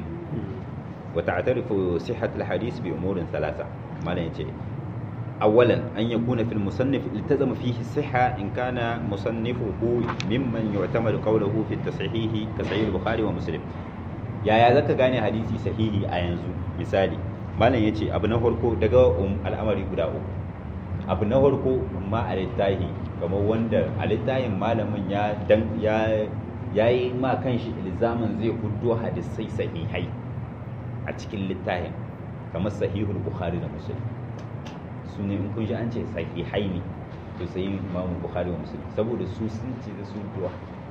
wa ta'tarifu sihhat al-hadith bi umur thalatha malam yace اولا ان يكون في المصنف التزم فيه الصحه ان كان مصنفه ممن يعتمد قوله في التصحيح كصحيح البخاري ومسلم يا يا zaka gane hadisi sahihi a yanzu misali malam yace abu na farko daga al'amari guda uku abu na farko ma a littahi kamar wanda a littahin malamin ya dan ya yayi ma kanshi ilzamin zai huddo hadisai sahihai a cikin littahin kamar sahihul bukhari da muslim su ne in kun ji an ce sahihai ne to sai imamu bukhari wa muslim saboda su sun ce da su huddo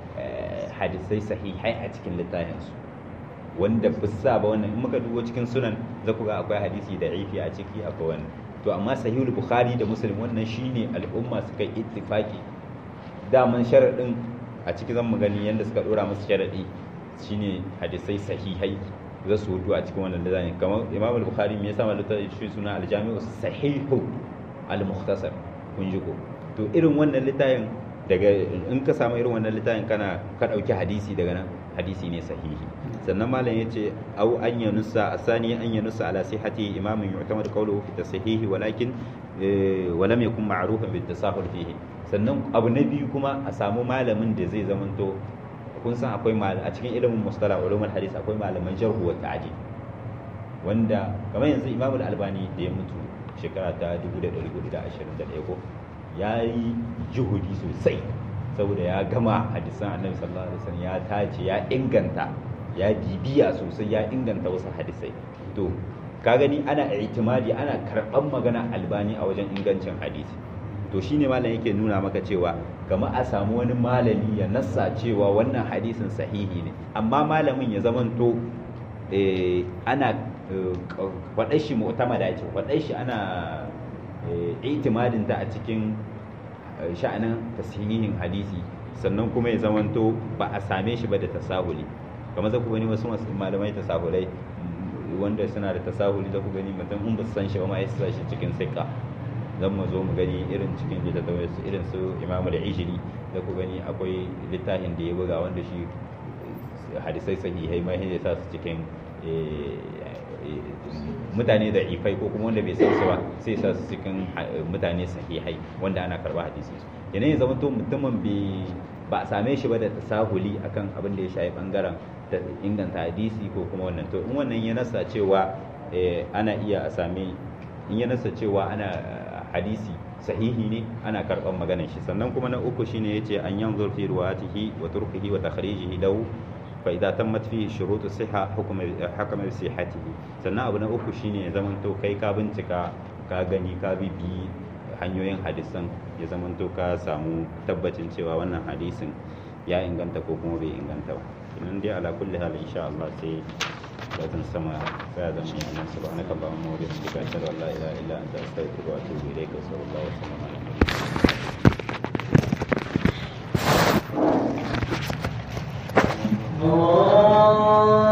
hadisai sahihai a cikin littahin su wanda ba sa ba wannan in muka dubo cikin sunan za ku ga akwai hadisi da ifi a ciki akwai wannan to amma sahihul bukhari da muslim wannan shine al'umma suka yi ittifaki daman sharadin a ciki zan mu gani yanda suka dora musu sharadi shine hadisai sahihai za su hudu a cikin wannan littafin kamar imam al-bukhari me yasa malaka shi suna al-jami'u sahihu al-mukhtasar kun ji ko to irin wannan littafin daga in ka samu irin wannan littafin kana ka dauki hadisi daga nan hadisi ne sahihi sannan malam yace au an yanusa asani an yanusa ala sihhati imamin yu'tamad qawluhu fi tashihi walakin wa lam yakun ma'rufan bit tasahul fihi sannan abu na biyu kuma a samu malamin da zai zamanto kun san akwai a cikin ilimin mustalah ulumul hadis akwai malaman jarh wa ta'dil wanda kamar yanzu imamul albani da ya mutu shekara ta 1421 ko ya yi juhudi sosai saboda ya gama hadisan annabi sallallahu alaihi wasallam ya tace ya inganta ya bibiya sosai ya inganta wasu hadisai to ka gani ana itimadi ana karɓan magana albani a wajen ingancin hadisi to shine malam yake nuna maka cewa kamar a samu wani malami ya nassa cewa wannan hadisin sahihi ne amma malamin ya zamanto ana faɗar shi mu'tamada ce faɗar shi ana itimadin ta a cikin sha'anin tasihihin hadisi sannan kuma ya zamanto ba a same shi ba da tasahuli kamar za ku gani wasu malamai tasahulai wanda suna da tasahuli za ku gani mutum in ba su san shi ba ma ya sa shi cikin sikka zan mu zo mu gani irin cikin littattafai su irin su imamu da ijiri da ku gani akwai littafin da ya buga wanda shi hadisai sahihai mai ya sa su cikin mutane da ifai ko kuma wanda bai san su ba sai sa su cikin mutane sahihai wanda ana karba hadisi yanayin zama to mutumin bai ba a same shi ba da tasahuli akan abin da ya shafi bangaren da inganta hadisi ko kuma wannan to in wannan ya nasa cewa ana iya a same in ya nasa cewa ana hadisi sahihi ne ana karban maganar shi sannan kuma na uku shine yace an yanzur fi ruwatihi wa turkihi wa takhrijihi lahu fa idza tammat fihi shurutu siha hukm hakama bi sihhatihi sannan abu na uku shine ya zamanto kai ka bincika ka gani ka bibi hanyoyin hadisan ya zamanto ka samu tabbacin cewa wannan hadisin ya inganta ko kuma bai inganta ba idan dai ala kulli hal insha Allah sai lazim sama sai zan yi annabi subhanaka allahumma wa bihamdika ashhadu an la ilaha illa anta astaghfiruka wa atubu ilayka sallallahu alaihi wa sallam